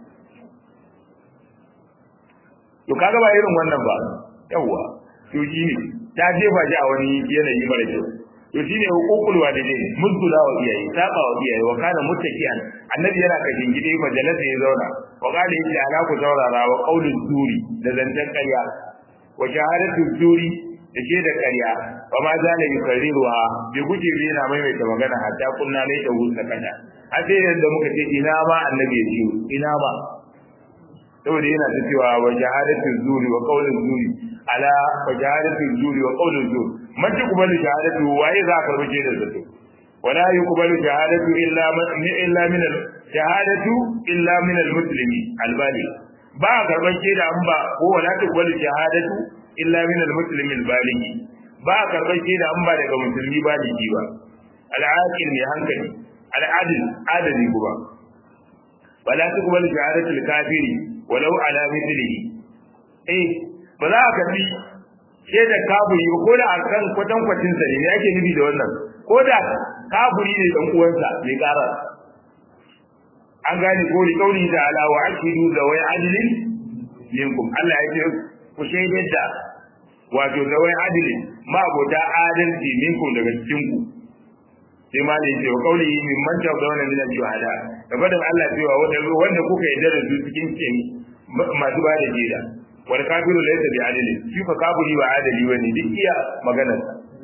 to kaga ba irin wannan ba yawa to shine ta jefa shi a wani yanayi mara kyau to shine hukukul walidai muzgula wa iyaye saba wa iyaye wa kana muttaqian annabi yana kashin gide majalisa ya zauna wa kana yace ala ku saurara wa qaulul zuri da zantan ƙarya wa shahadatu zuri da ke da ƙarya wa ma zala yukarriruha bi guje bi yana maimaita magana hatta kunna ne ta wuce kana har sai yadda muka ce ina ma annabi ya ce ina ma saboda yana ta cewa wa shahadatu zuri wa qaulul zuri ala wa shahadatu zuri wa qaulul zuri man tuqbalu shahadatu waye za ka rubuce da zato wala yuqbalu shahadatu illa illa min al shahadatu illa min al muslimi al bali ba karban shaida an ba ko wala tuqbalu shahadatu illa min al muslimi al balighi ba karban shaida an ba daga musulmi baligi ba al aqil mai hankali al adil adali kuma wala tuqbalu shahadatu al kafiri walau ala mithlihi eh ba za ka bi shaidar kafiri ko da akan kwatan kwatin sa ne yake nufi da wannan ko da kafiri ne dan uwansa mai karar an gane ko li kauli da ala wa ashidu da wai adlin minkum Allah ya ce ku shaidar da wato da wai adlin ma abota adalci minkum daga cikin ku sai ma ne ce wa kauli min man ta da wannan min shuhada da fadan Allah cewa wanda wanda kuka yarda da su cikin kin masu ba da jida wal kafiru laysa bi adli shi fa kafiri ba adali bane duk iya maganar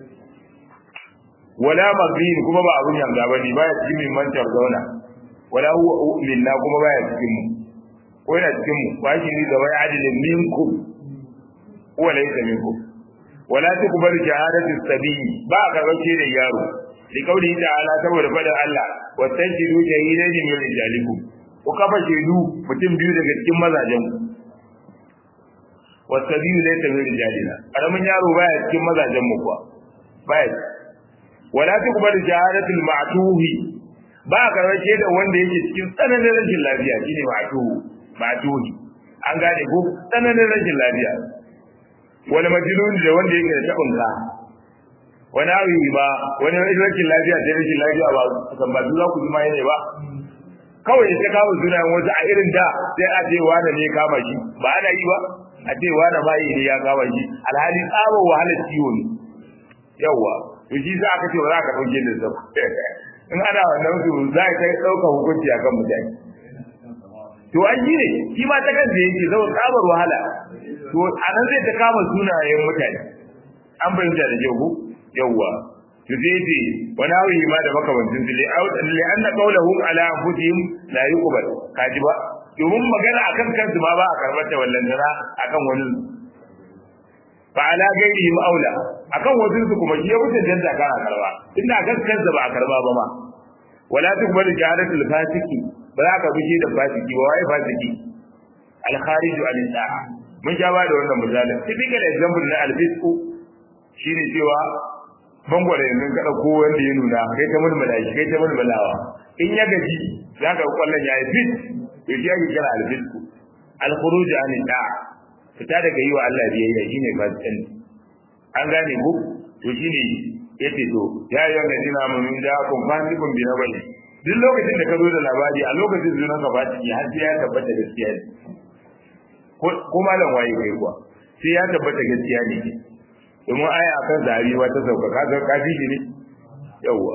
wala magrin kuma ba abun yanga bane baya cikin min man ta zauna wala huwa minna kuma baya cikin mu ko yana cikin mu ba shi ni da wai adilin minkum huwa laysa minkum wala tuqbalu shahadatu sabi ba ka gace da yaro li kauli ta'ala saboda fadar Allah wa tajidu shahidain min rijalikum ku kafa shaidu mutum biyu daga cikin mazajen ku wa sabiyu laysa min rijalina karamin yaro baya cikin mazajen mu kuwa baya wala tuqbalu shahadatu al-ma'tuhi ba ka gace da wanda yake cikin tsananin rashin lafiya shine ma'tuhu ma'tuhi an gane ko tsananin rashin lafiya wani majnun da wanda yake da tabin ka wani awi ba wani rashin lafiya da rashin lafiya ba kan ba za ku ji ma ne ba kawai sai kawo sunayen wasu a irin da sai a ce wani ne kama shi ba ana yi ba a ce wani ma ne ya kama shi alhali tsabar wahalar ciwo ne yawwa to shi za ka ce ba za ka ɗauke da zama in ana wannan su za ka kai ɗauka hukunci a kan mutane to an yi ne shi ma ta kansa yake zama tsabar wahala to a nan zai ta kama sunayen mutane an fahimta da kyau yawwa to sai ce wani hawi ma da makamancin su li anna qawluhum ala anfusihim la yuqbal kaji ba domin magana akan kansu ma ba a karbar ta wallan dara akan wani fa ala gairihim aula akan wasu su kuma shi ya wuce danda kana karba inda akan kansa ba a karba ba ma wala tuqbal jahalatul fasiki ba za ka bi da fasiki ba wai fasiki al kharij an da'a mun ja ba da wannan misalin typical example na al fisku shine cewa bangwale yanzu ka dauko wanda ya nuna kai ta mulmula shi kai ta mulmulawa in ya gaji za ka kwallon ya yi fit to shi ake kira al fisku al khuruj an da'a fita daga yi wa Allah biyayya shine fasikan an gane ku to shine yace to ya yi wannan dina mun da kun fasikun bi na bane duk lokacin da ka zo da labari a lokacin zuwa ka ba ciki har sai ya tabbata gaskiya ne ko malam waye kai kuwa sai ya tabbata gaskiya ne domin aya akan zari wata sauka kaga kafi ne yawwa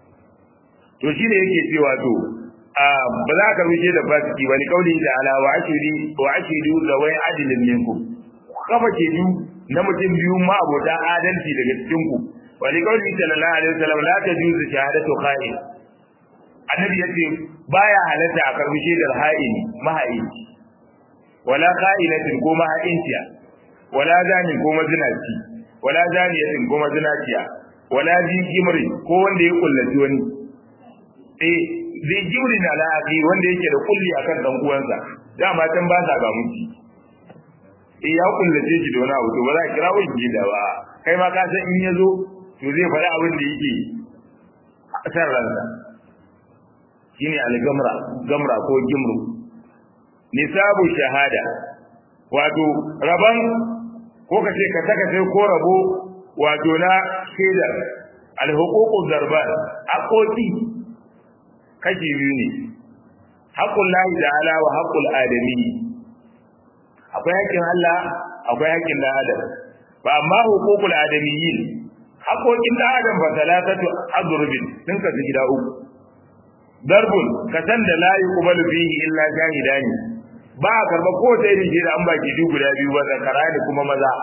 to shine yake cewa to ba za ka rushe da fasiki ba ni kauli da ala wa ashiri wa ashiru da wai adilin minkum kafa ke biyu na mutum biyu ma abota adalci daga cikin ku wa ni kauli sallallahu alaihi wasallam la tajuzu shahadatu kha'in annabi yace baya halatta a karbi shaidar ha'ini maha'inci wala qa'ilatin ko maha'intiya wala zani ko mazinaci wala zaniyatin ko mazinaciya wala zi gimri ko wanda ya kullaci wani eh zai gimri na la'aqi wanda yake da kulli akan dan uwansa dama can ba sa ga muci eh ya kullace shi da wani abu to ba za a kira wani da ba kai ma ka san in yazo to zai faɗi abin da yake a san ransa shine al-gamra gamra ko gimru nisabu shahada wato raban ko ka ce ka saka sai ko rabo wato na shaidar al-huququ darban haƙoƙi kashi biyu ne haƙƙun lahi ta'ala wa haƙƙul adami akwai haƙƙin Allah akwai haƙƙin dan adam ba amma huququl adamiyyin haƙoƙin dan adam ba talatatu adrubin sun kasu gida uku darbun ka san da la yuqbalu fihi illa jahidani ba a karba ko ta irin da an baki duk guda biyu ba zakara ne kuma maza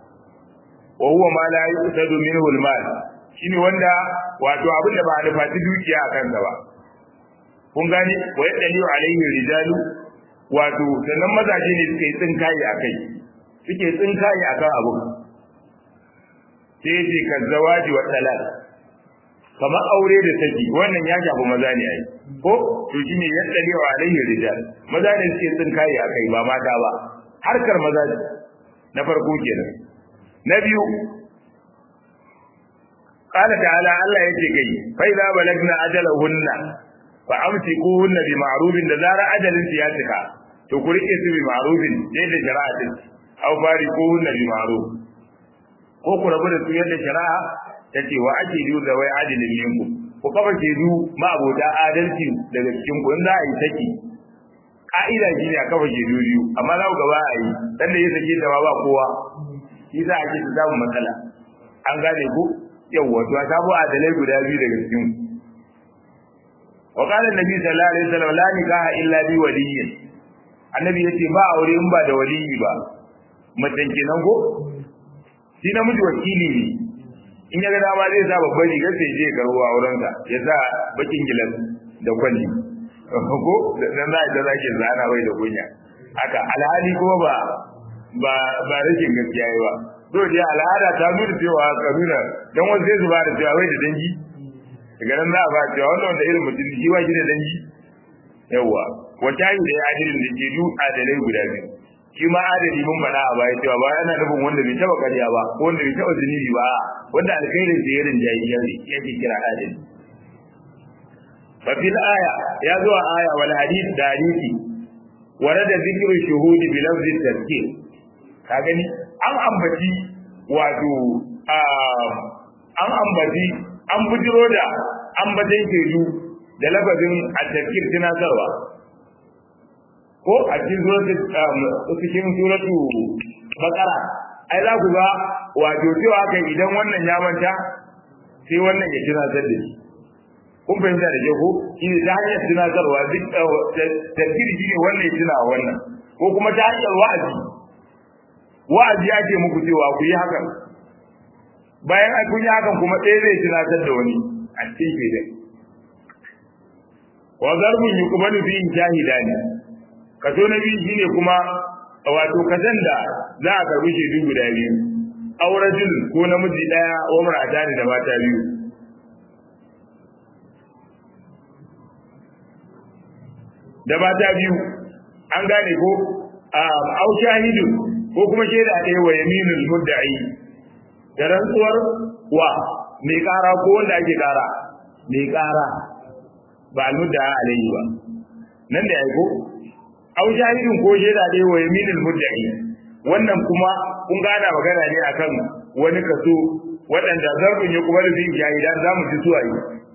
wa huwa ma la yuqtadu minhu al-mal shine wanda wato abin da ba a nufaci dukiya a kansa ba kun gani wa yadaliu alaihi rijalu wato sannan mazaje ne suke tsinkaye akai suke tsinkaye akan abu sai ce kan zawaji wa talal kamar aure da saki wannan ya shafi maza ne ai ko to shine yadda wa alaihi rijal maza ne suke tsinkaye akai ba mata ba harkar maza ne na farko kenan na biyu qala ta'ala Allah yace kai fa idza balagna ajalahunna fa amsikuhunna bi ma'rufin da zara ajalin ya cika to ku rike su bi ma'rufin dai da shari'a din aw fariquhunna bi ma'ruf ko ku rabu da su yadda shari'a ta ce wa ake yi da wai adilin minku ku kafa shaidu ma abota adalci daga cikin ku in za a yi saki ka'ida shi ne a kafa shaidu biyu amma za ku gaba a yi dan da ya sake ta ba kowa shi za a ce ta samu matsala an gane ku yawwa to a samu adalai guda biyu daga cikin ku wa qala annabi sallallahu alaihi wasallam la nikaha illa bi waliyyin annabi yace ba aure in ba da waliyi ba macen kenan ko shi namiji wakili ne in ya ga dama zai sa babban rigar sai je karbo aurensa ya sa bakin gilas da kwalli ko dan za ta zake zana bai da kunya haka alhali kuma ba ba ba rashin gaskiya yi ba to dai al'ada ta nuna cewa kabila dan wasu sai su ba da cewa bai da dangi daga nan za a ba cewa wannan wanda irin mutum shi ba shi da dangi yawa wata yi da ya adilin da ke du adalai guda biyu shi ma adali mun faɗa a baya cewa ba yana nufin wanda bai taɓa ƙarya ba ko wanda bai taɓa zunubi ba wanda alkhairin sa ya rinjayi yake kira adali fa fil aya ya zo a aya wal hadith da hadisi warada zikru shuhudi bi lafzi tazkir ka gani an ambaci wato an ambaci an bujiro da ambatan shaidu da lafazin at-tazkir tunatarwa ko a cikin suratu cikin suratu bakara ai za ku ga wato cewa kai idan wannan ya manta sai wannan ya tunatar da shi kun fahimta da ke ko shi ne ta hanyar tunatarwa duk tafsiri shi ne wannan ya tuna wannan ko kuma ta hanyar wa'azi wa'azi ya ce muku cewa ku yi hakan bayan an kun yi hakan kuma ɗaya zai tunatar da wani a cikin shaidan wa zarbun yuqbalu fi shahidani kaso na biyu shine kuma wato kasan da za a karbi shaidu guda biyu aurajin ko namiji daya wa marata da mata biyu da mata biyu an gane ko au shahidu ko kuma shaida ɗaya wa yaminul mudda'i da rantsuwar wa mai kara ko wanda ake kara mai kara ba al-mudda'a alayhi ba nan da aiko aw shahidin ko shaida dai wa yaminul mudda'i wannan kuma kun gana magana ne akan wani kaso waɗanda zarbin ya kuma da zai shahidan za mu ji suwaye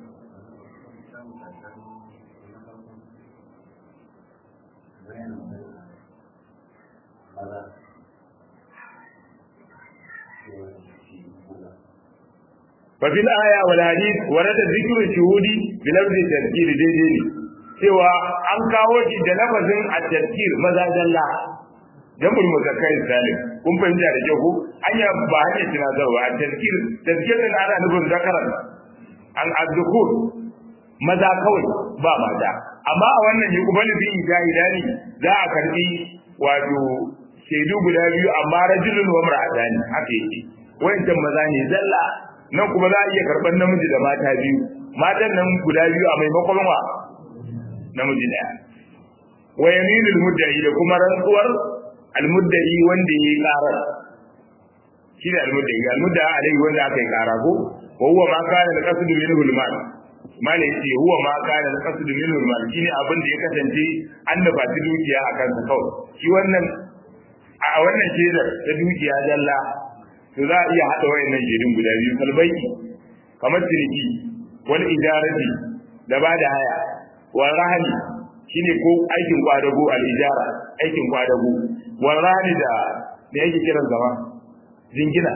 ففي الآية والحديث ورد ذكر الشهود بلفظ التذكير دي دي cewa an kawo shi da lafazin at-tadkir maza dalla jamul muzakkar salim kun fahimta da kyau ko hanya ba hanya tunatarwa at-tadkir tadkir din ana nufin zakaran an addukur maza kawai ba mata amma a wannan yi kuma bi jahilani za a karbi wato shaidu guda biyu amma rajulun wa mar'atani haka yake wayancan maza ne zalla nan kuma za a iya karban namiji da mata biyu matan nan guda biyu a maimakon wa namiji daya wa yaminul mudda'i da kuma rantsuwar almudda'i wanda yayi karar shi da almudda'i almudda'a alai wanda aka yi kara ko wa huwa ma kana al-qasd minhu al-mal mal yace huwa ma kana al-qasd minhu al-mal shine abin da ya kasance an da fati dukiya akan sa kawai shi wannan a wannan shedar ta dukiya jalla to za a iya hada wayannan shedun guda biyu kalbai kamar ciniki wal ijarati da ba da haya wal rahani shine ko aikin kwadago al ijara aikin kwadago wal rahani da da yake kiran zama jingina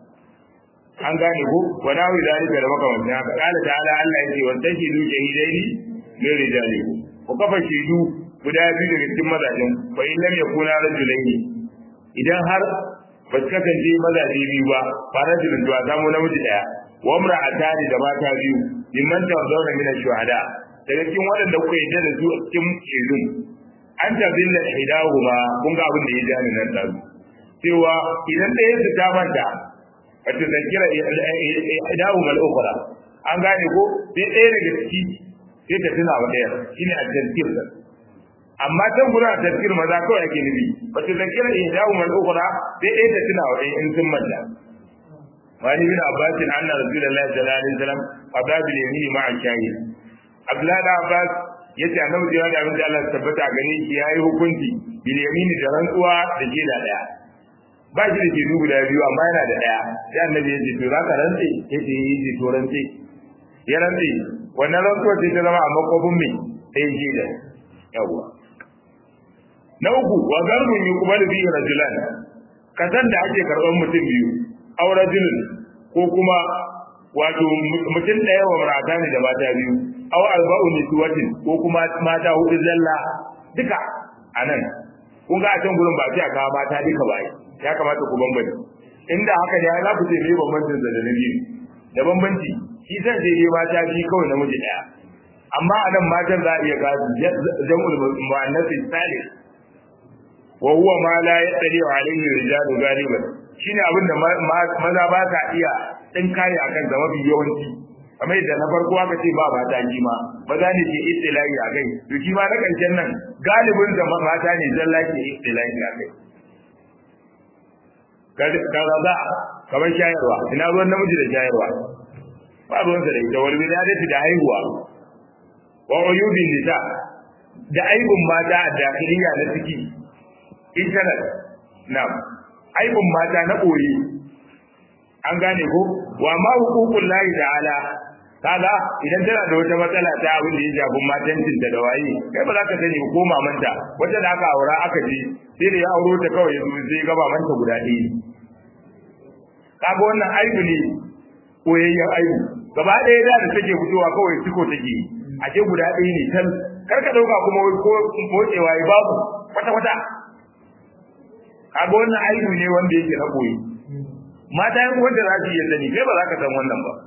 an gane ko wa nawi zalika da makamantan haka qala ta'ala Allah yake wa tashidu shahidaini min rijalikum ku kafa shaidu guda biyu daga cikin mazajen fa in lam yakuna rajulaini idan har ba su kasance mazaje biyu ba ba rajulun to a samu namiji daya wa imra'atani da mata biyu mimman tawzawna min ash-shuhada daga cikin waɗanda kuka yi da su a cikin shaidun an tabilla hidahuma kun ga abin da ya jani nan da cewa idan ɗaya su ta manta a ta zakira hidahuma al-ukhra an gane ko sai ɗaya daga ciki sai ta tuna wa ɗaya shine a tazkir amma can gurin a tazkir maza kawai ake nufi ba ta zakira hidahuma al-ukhra sai ɗaya ta tuna wa ɗaya in sun manta wani bin abbasin anna rasulullahi sallallahu alaihi wasallam ababil yamin ma'a shahid abdullahi da abbas yace annabi da abin da Allah tabbata gare shi yayi hukunci bil yamini da rantsuwa da jeda daya ba shi da ke dubu da biyu amma yana da ɗaya sai annabi ya ce to za ka rantse ya ce yi ce to rantse ya rantse wannan rantsuwar sai ta zama a makofin mai ɗaya shi da yawwa na uku wa zarbun yi kuma da biyu rajulan kasan da ake karɓar mutum biyu aw rajulun ko kuma wato mutum ɗaya wa marata ne da mata biyu aw arba'u niswatin ko kuma mata hudu zalla duka anan kun ga a can gurin ba sai a kawo mata duka ba ya kamata ku bambance inda haka ne za ku ce me bambancin da da biyu da bambanci shi san sai dai mata biyu kawai namiji ɗaya amma anan matan za a iya gasu jam'ul mu'annas salih wa huwa ma la yaqdi alayhi rijalu galiban shine abin da maza ba ka iya din kai akan da mafi yawanci kamar yadda na farko aka ce ba mata ji ma maza ne ke istilahi a kai to shi ma na karshen nan galibin da mata ne zalla ke istilahi a kai kaza za kamar shayarwa ina ruwan namiji da shayarwa ba ruwansa da ita wal wiladati da haihuwa wa uyubin nisa da aibun mata a dakhiliya na ciki internet na aibun mata na ɓoye an gane ko wa ma hukukun lahi ta'ala kaga idan tana da wata matsala ta abin da ya shafi matancin da waye kai ba za ka sani ko mamanta wata da aka aura aka ji sai da ya auro ta kawai ya sai ga mamanta guda ɗaya kaga wannan aibu ne koyayyen aibu gaba ɗaya da take fitowa kawai siko take a ce guda ɗaya ne tal kar ka ɗauka kuma ko motsewa ya babu kwata-kwata kaga wannan aibu ne wanda yake na koyi mata yan wanda za su iya sani kai ba za ka san wannan ba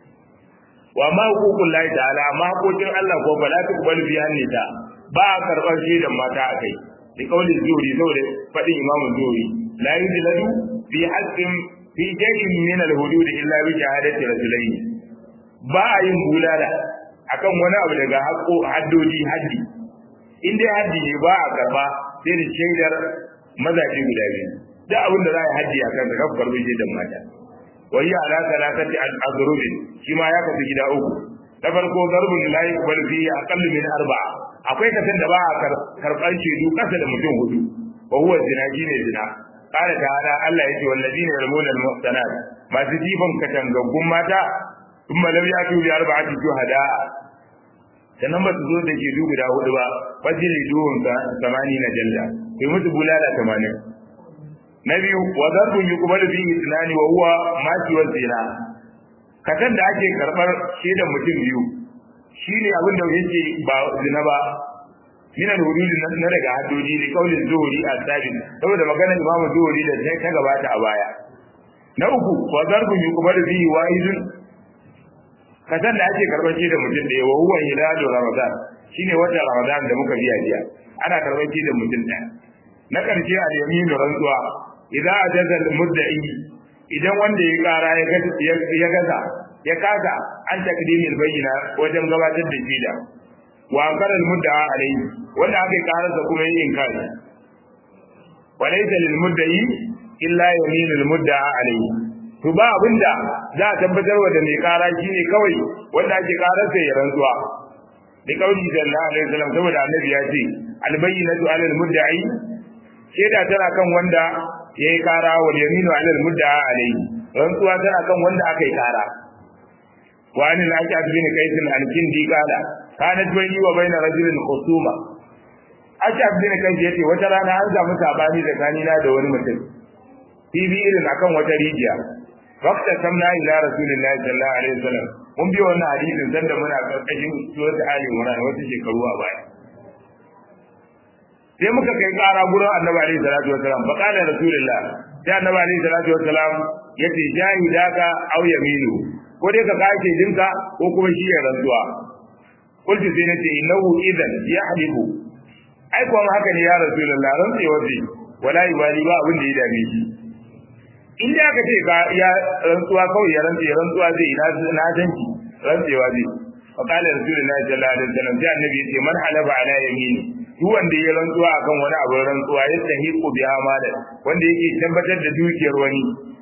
wa ma hukukun lahi ta'ala amma hakokin Allah ko ba la ta kubal bi hannita ba a karɓar shaidan mata a kai da kaulin zuri saboda faɗin imamun zuri la yujladu fi haqqin fi shay'in min al-hudud illa bi shahadati rajulayn ba a yin bulala akan wani abu daga haƙo haddodi haddi in dai haddi ne ba a karba sai da shaidar mazaje guda biyu da abin da za a yi haddi a kan ka karbi shaidar mata wai ya ala salatati al-azrubin shi ma ya kasu gida uku na farko zarbun la yuqbal fi aqall min arba'a akwai kasan da ba a karban shaidu kasa da mutum hudu wa huwa zina shine zina قال تعالى الله يجي والذين يرمون المحصنات ما تجيبهم كتنغغون ماتا ثم لم يأتوا بأربعة شهداء sannan ba su zo da ke dubu da hudu ba fajiri duhun samani na jalla kai musu bulala tamanin na biyu wa zarbun yi kuma da biyu tunani wa huwa maki wa zina kasan da ake karɓar shaidan mutum biyu shine abin da yake ba zina ba min al-hudud na daga haddodi da kaulin zuhuri a sabin saboda maganar imam zuhuri da ta gabata a baya na uku wa zarbun yuqbalu bihi wa'idun kasan da ake karban shi da mutum da wa huwa hilalu ramadan shine wata ramadan da muka biya jiya ana karban shi da mutum ɗaya na karshe a yamin rantsuwa idza ajaza al-mudda'i idan wanda ya kara ya gaza ya kaga an takdimil bayyina wajen gabatar da shida wa ankara al-mudda'a alayhi wanda aka karasa kuma yin inkari walaysa lil mudda'i illa yaminul mudda'a alayhi to ba abinda za a tabbatar wa da mai kara shine kawai wanda ake karasa ya rantsuwa da kauli sallallahu alaihi wasallam saboda annabi ya ce al-bayyinatu 'ala al-mudda'i shaida tana kan wanda yayi kara wal yaminu 'ala al-mudda'a alayhi rantsuwa tana kan wanda aka yi kara wa anil aqab bin qais al-kindi qala kanat bayni wa bayna rajulin khusuma aqab bin qais yace wata rana an samu sabani tsakanina da wani mutum bibi irin akan wata rijiya waqta samna ila rasulillahi sallallahu alaihi wasallam mun bi wannan hadisin dan da muna karkashin surat ali imran wata shekaru a baya sai muka kai kara gurin annabi alaihi salatu wasallam fa qala rasulullah sai annabi alaihi salatu wasallam yace jahidaka aw yaminu ko dai ka kace dinka ko kuma shi ya rantsuwa kulti sai nace innahu idan yahlibu ai kuma haka ne ya rasulullah rantsewa zai wala yubali ba abin da ya dame shi in da aka ce ka ya rantsuwa kawai ya rantse rantsuwa zai na na danki rantsewa zai fa qala rasulullahi sallallahu alaihi wasallam sai annabi yace man halaba ala yamini duk wanda ya rantsuwa akan wani abin rantsuwa ya tahiqu bi amala wanda yake tabbatar da dukiyar wani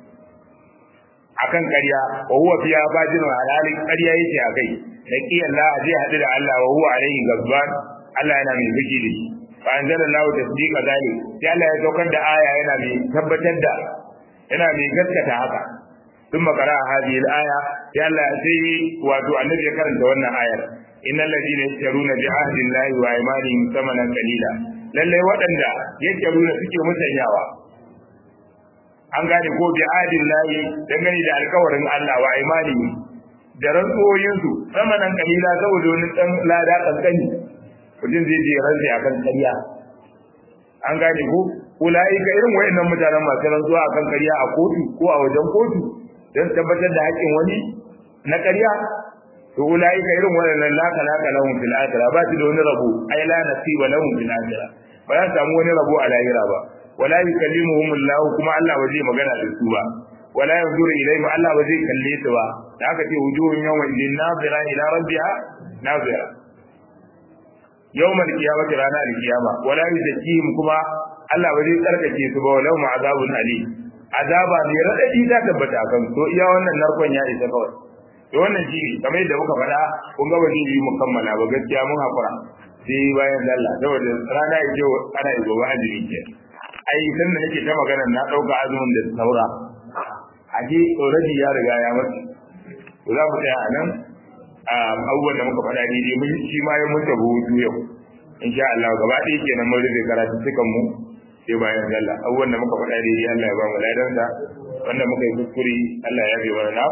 akan ƙarya wa huwa fiya fajirun halalin ƙarya yake akai da ki Allah zai hadu da Allah wa huwa alaihi gazban Allah yana mai fushi da shi fa anzalallahu tasdiqa zalik sai Allah ya saukar da aya yana mai tabbatar da yana mai gaskata haka ثم قرأ هذه الآية يلا سي واتو النبي كرنت وانا آية إن الذين يشترون بعهد الله وأيمانهم ثمنا قليلا lallai waɗanda yake nuna suke musanyawa an gane ko bi adin layi dangane da alkawarin Allah wa imani da rantsoyinsu samanan kalila saboda wani ɗan lada kankani mutum zai je rantsi akan ƙarya an gane ko ulai ka irin wayannan mutanen masu rantsuwa akan ƙarya a kotu ko a wajen kotu don tabbatar da haƙƙin wani na ƙarya to ulai ka irin wayannan la kalaka lahum fil akhirah ba su da wani rabo ai la nasiba lahum fil akhirah ba za su samu wani rabo a lahira ba wala yukallimuhum Allah kuma Allah ba zai magana da su ba wala yanzuru ilayhim Allah ba zai kalle su ba da aka ce wujuhun yawma idin nazira ila rabbiha nazira yawmal qiyamati rana al-qiyama wala yuzakkihim kuma Allah ba zai tsarkake su ba walau ma azabun ali azaba ne radadi ta tabbata kan to iya wannan narkon ya isa kawai to wannan shi kamar yadda muka faɗa kun ga wani yi mukammala ba gaskiya mun hakura sai bayan sallah saboda rana ya ce ana yi gobe azumi ke ai san da nake ta magana na ɗauka azumin da saura aje already ya riga ya mutu to za mu tsaya a nan abubuwan da muka faɗa daidai mun shi ma ya mutu hutu yau insha Allah gaba ɗaya kenan mun rufe karatu cikan mu sai bayan sallah abubuwan da muka faɗa daidai Allah ya ba mu ladan sa wanda muka yi kuskure Allah ya bi mana na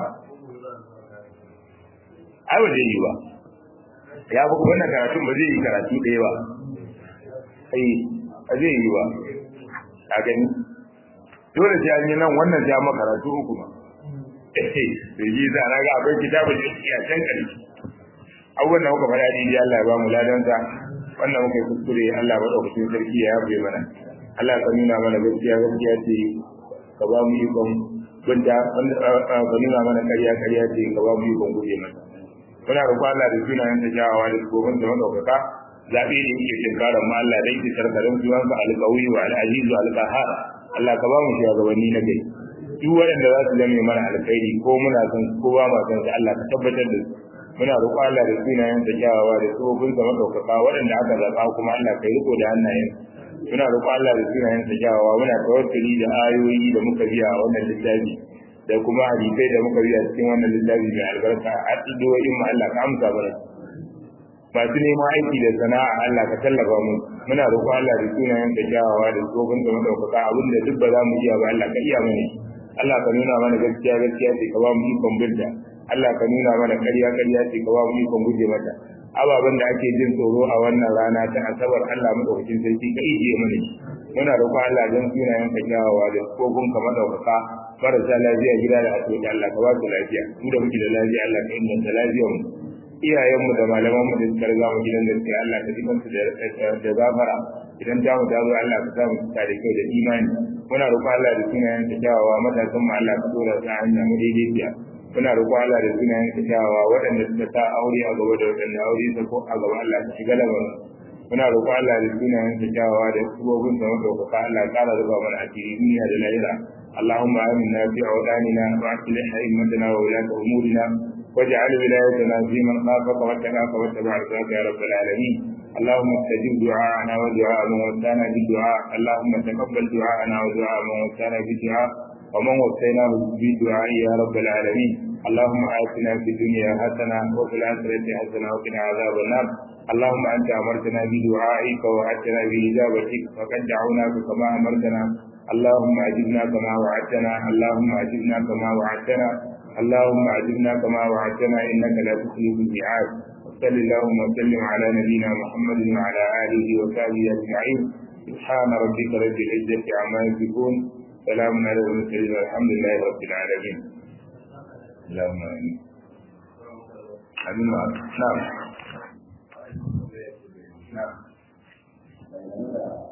ai ba zai yi ba ya ba wannan karatun ba zai yi karatu ɗaya ba ai ba zai yi ba ka gani dole sai an yi nan wannan ja maka karatu uku ba da ji za na ga akwai kitabun da yake a can ƙarshe abubuwan da muka faɗa daidai Allah ya ba mu ladan sa wannan muka yi kuskure Allah ba ɗaukacin sarki ya yafe mana Allah ka nuna mana gaskiya gaskiya ce ka ba mu ikon binta ka nuna mana ƙarya ƙarya ce ka ba mu ikon guje mata muna roƙo Allah da sunayen ta kyawawa da gobin da madaukaka zaɓe ne yake tinkarar mu Allah dai isar ka don sunan ka alƙawi wa al'azizu alƙahar Allah ka ba mu shugabanni na gari duk waɗanda za su zame mana alkhairi ko muna son ko ba ma son Allah ka tabbatar da su muna roƙo Allah da sunayen ta kyawawa da gobin da madaukaka waɗanda aka zaɓa kuma Allah ka riko da hannayen muna roƙo Allah da sunayen sa kyawawa muna tawakkali da ayoyi da muka biya a wannan littafi da kuma hadisai da muka biya cikin wannan littafi mai albarka a addu'o'in mu Allah ka amsa mana masu neman aiki da sana'a Allah ka tallafa mu muna roƙo Allah da sunayen sa kyawawa da tsofin da madaukaka abin da duk ba za mu iya ba Allah ka iya mana Allah ka nuna mana gaskiya gaskiya ce ka ba mu ikon binta Allah ka nuna mana ƙarya ƙarya ce ka ba mu ikon guje mata ababen da ake jin tsoro a wannan rana ta asabar Allah madaukakin sarki ka ijiye mana shi muna roƙo Allah don sunayen ka kyawawa da kofin ka madaukaka marasa lafiya gida da asibiti Allah ka ba su lafiya mu da muke da lafiya Allah ka inganta lafiyar mu iyayenmu da malaman mu da suka riga mu gidan gaskiya Allah ka ji kansu da gafara idan ta mu dawo Allah ka sa mu cika da kyau da imani muna roƙo Allah da sunayen ka kyawawa matasan mu Allah ka dora su a hanya mu daidaiciya muna roƙo Allah da sunayen ka kyawawa waɗanda suka sa aure a gaba da waɗanda aure ta ko a gaba Allah ka shiga lamarin muna roƙo Allah da sunayen sa kyawawa da subobin sa madaukaka Allah ya ƙara zuba mana asiri duniya da lahira اللهم آمنا في أوطاننا وأصلح أئمتنا وولاة أمورنا واجعل ولايتنا في من خافك واتقاك واتبع رضاك يا رب العالمين اللهم استجب دعاءنا ودعاء من وسانا بالدعاء اللهم تقبل دعاءنا ودعاء من وسانا بالدعاء ومن وصيناه بالدعاء يا رب العالمين اللهم آتنا في الدنيا حسنة وفي الآخرة حسنة وقنا عذاب النار اللهم أنت أمرتنا بدعائك ووعدتنا بإجابتك فقد دعوناك كما أمرتنا اللهم أجبنا كما وعدتنا اللهم أجبنا كما وعدتنا اللهم أجبنا كما وعدتنا إنك لا تخلف الميعاد وصل اللهم وسلم على نبينا محمد وعلى آله وصحبه أجمعين سبحان ربك رب العزة عما يصفون سلام على المرسلين والحمد لله رب العالمين اللهم آمين آمين نعم نعم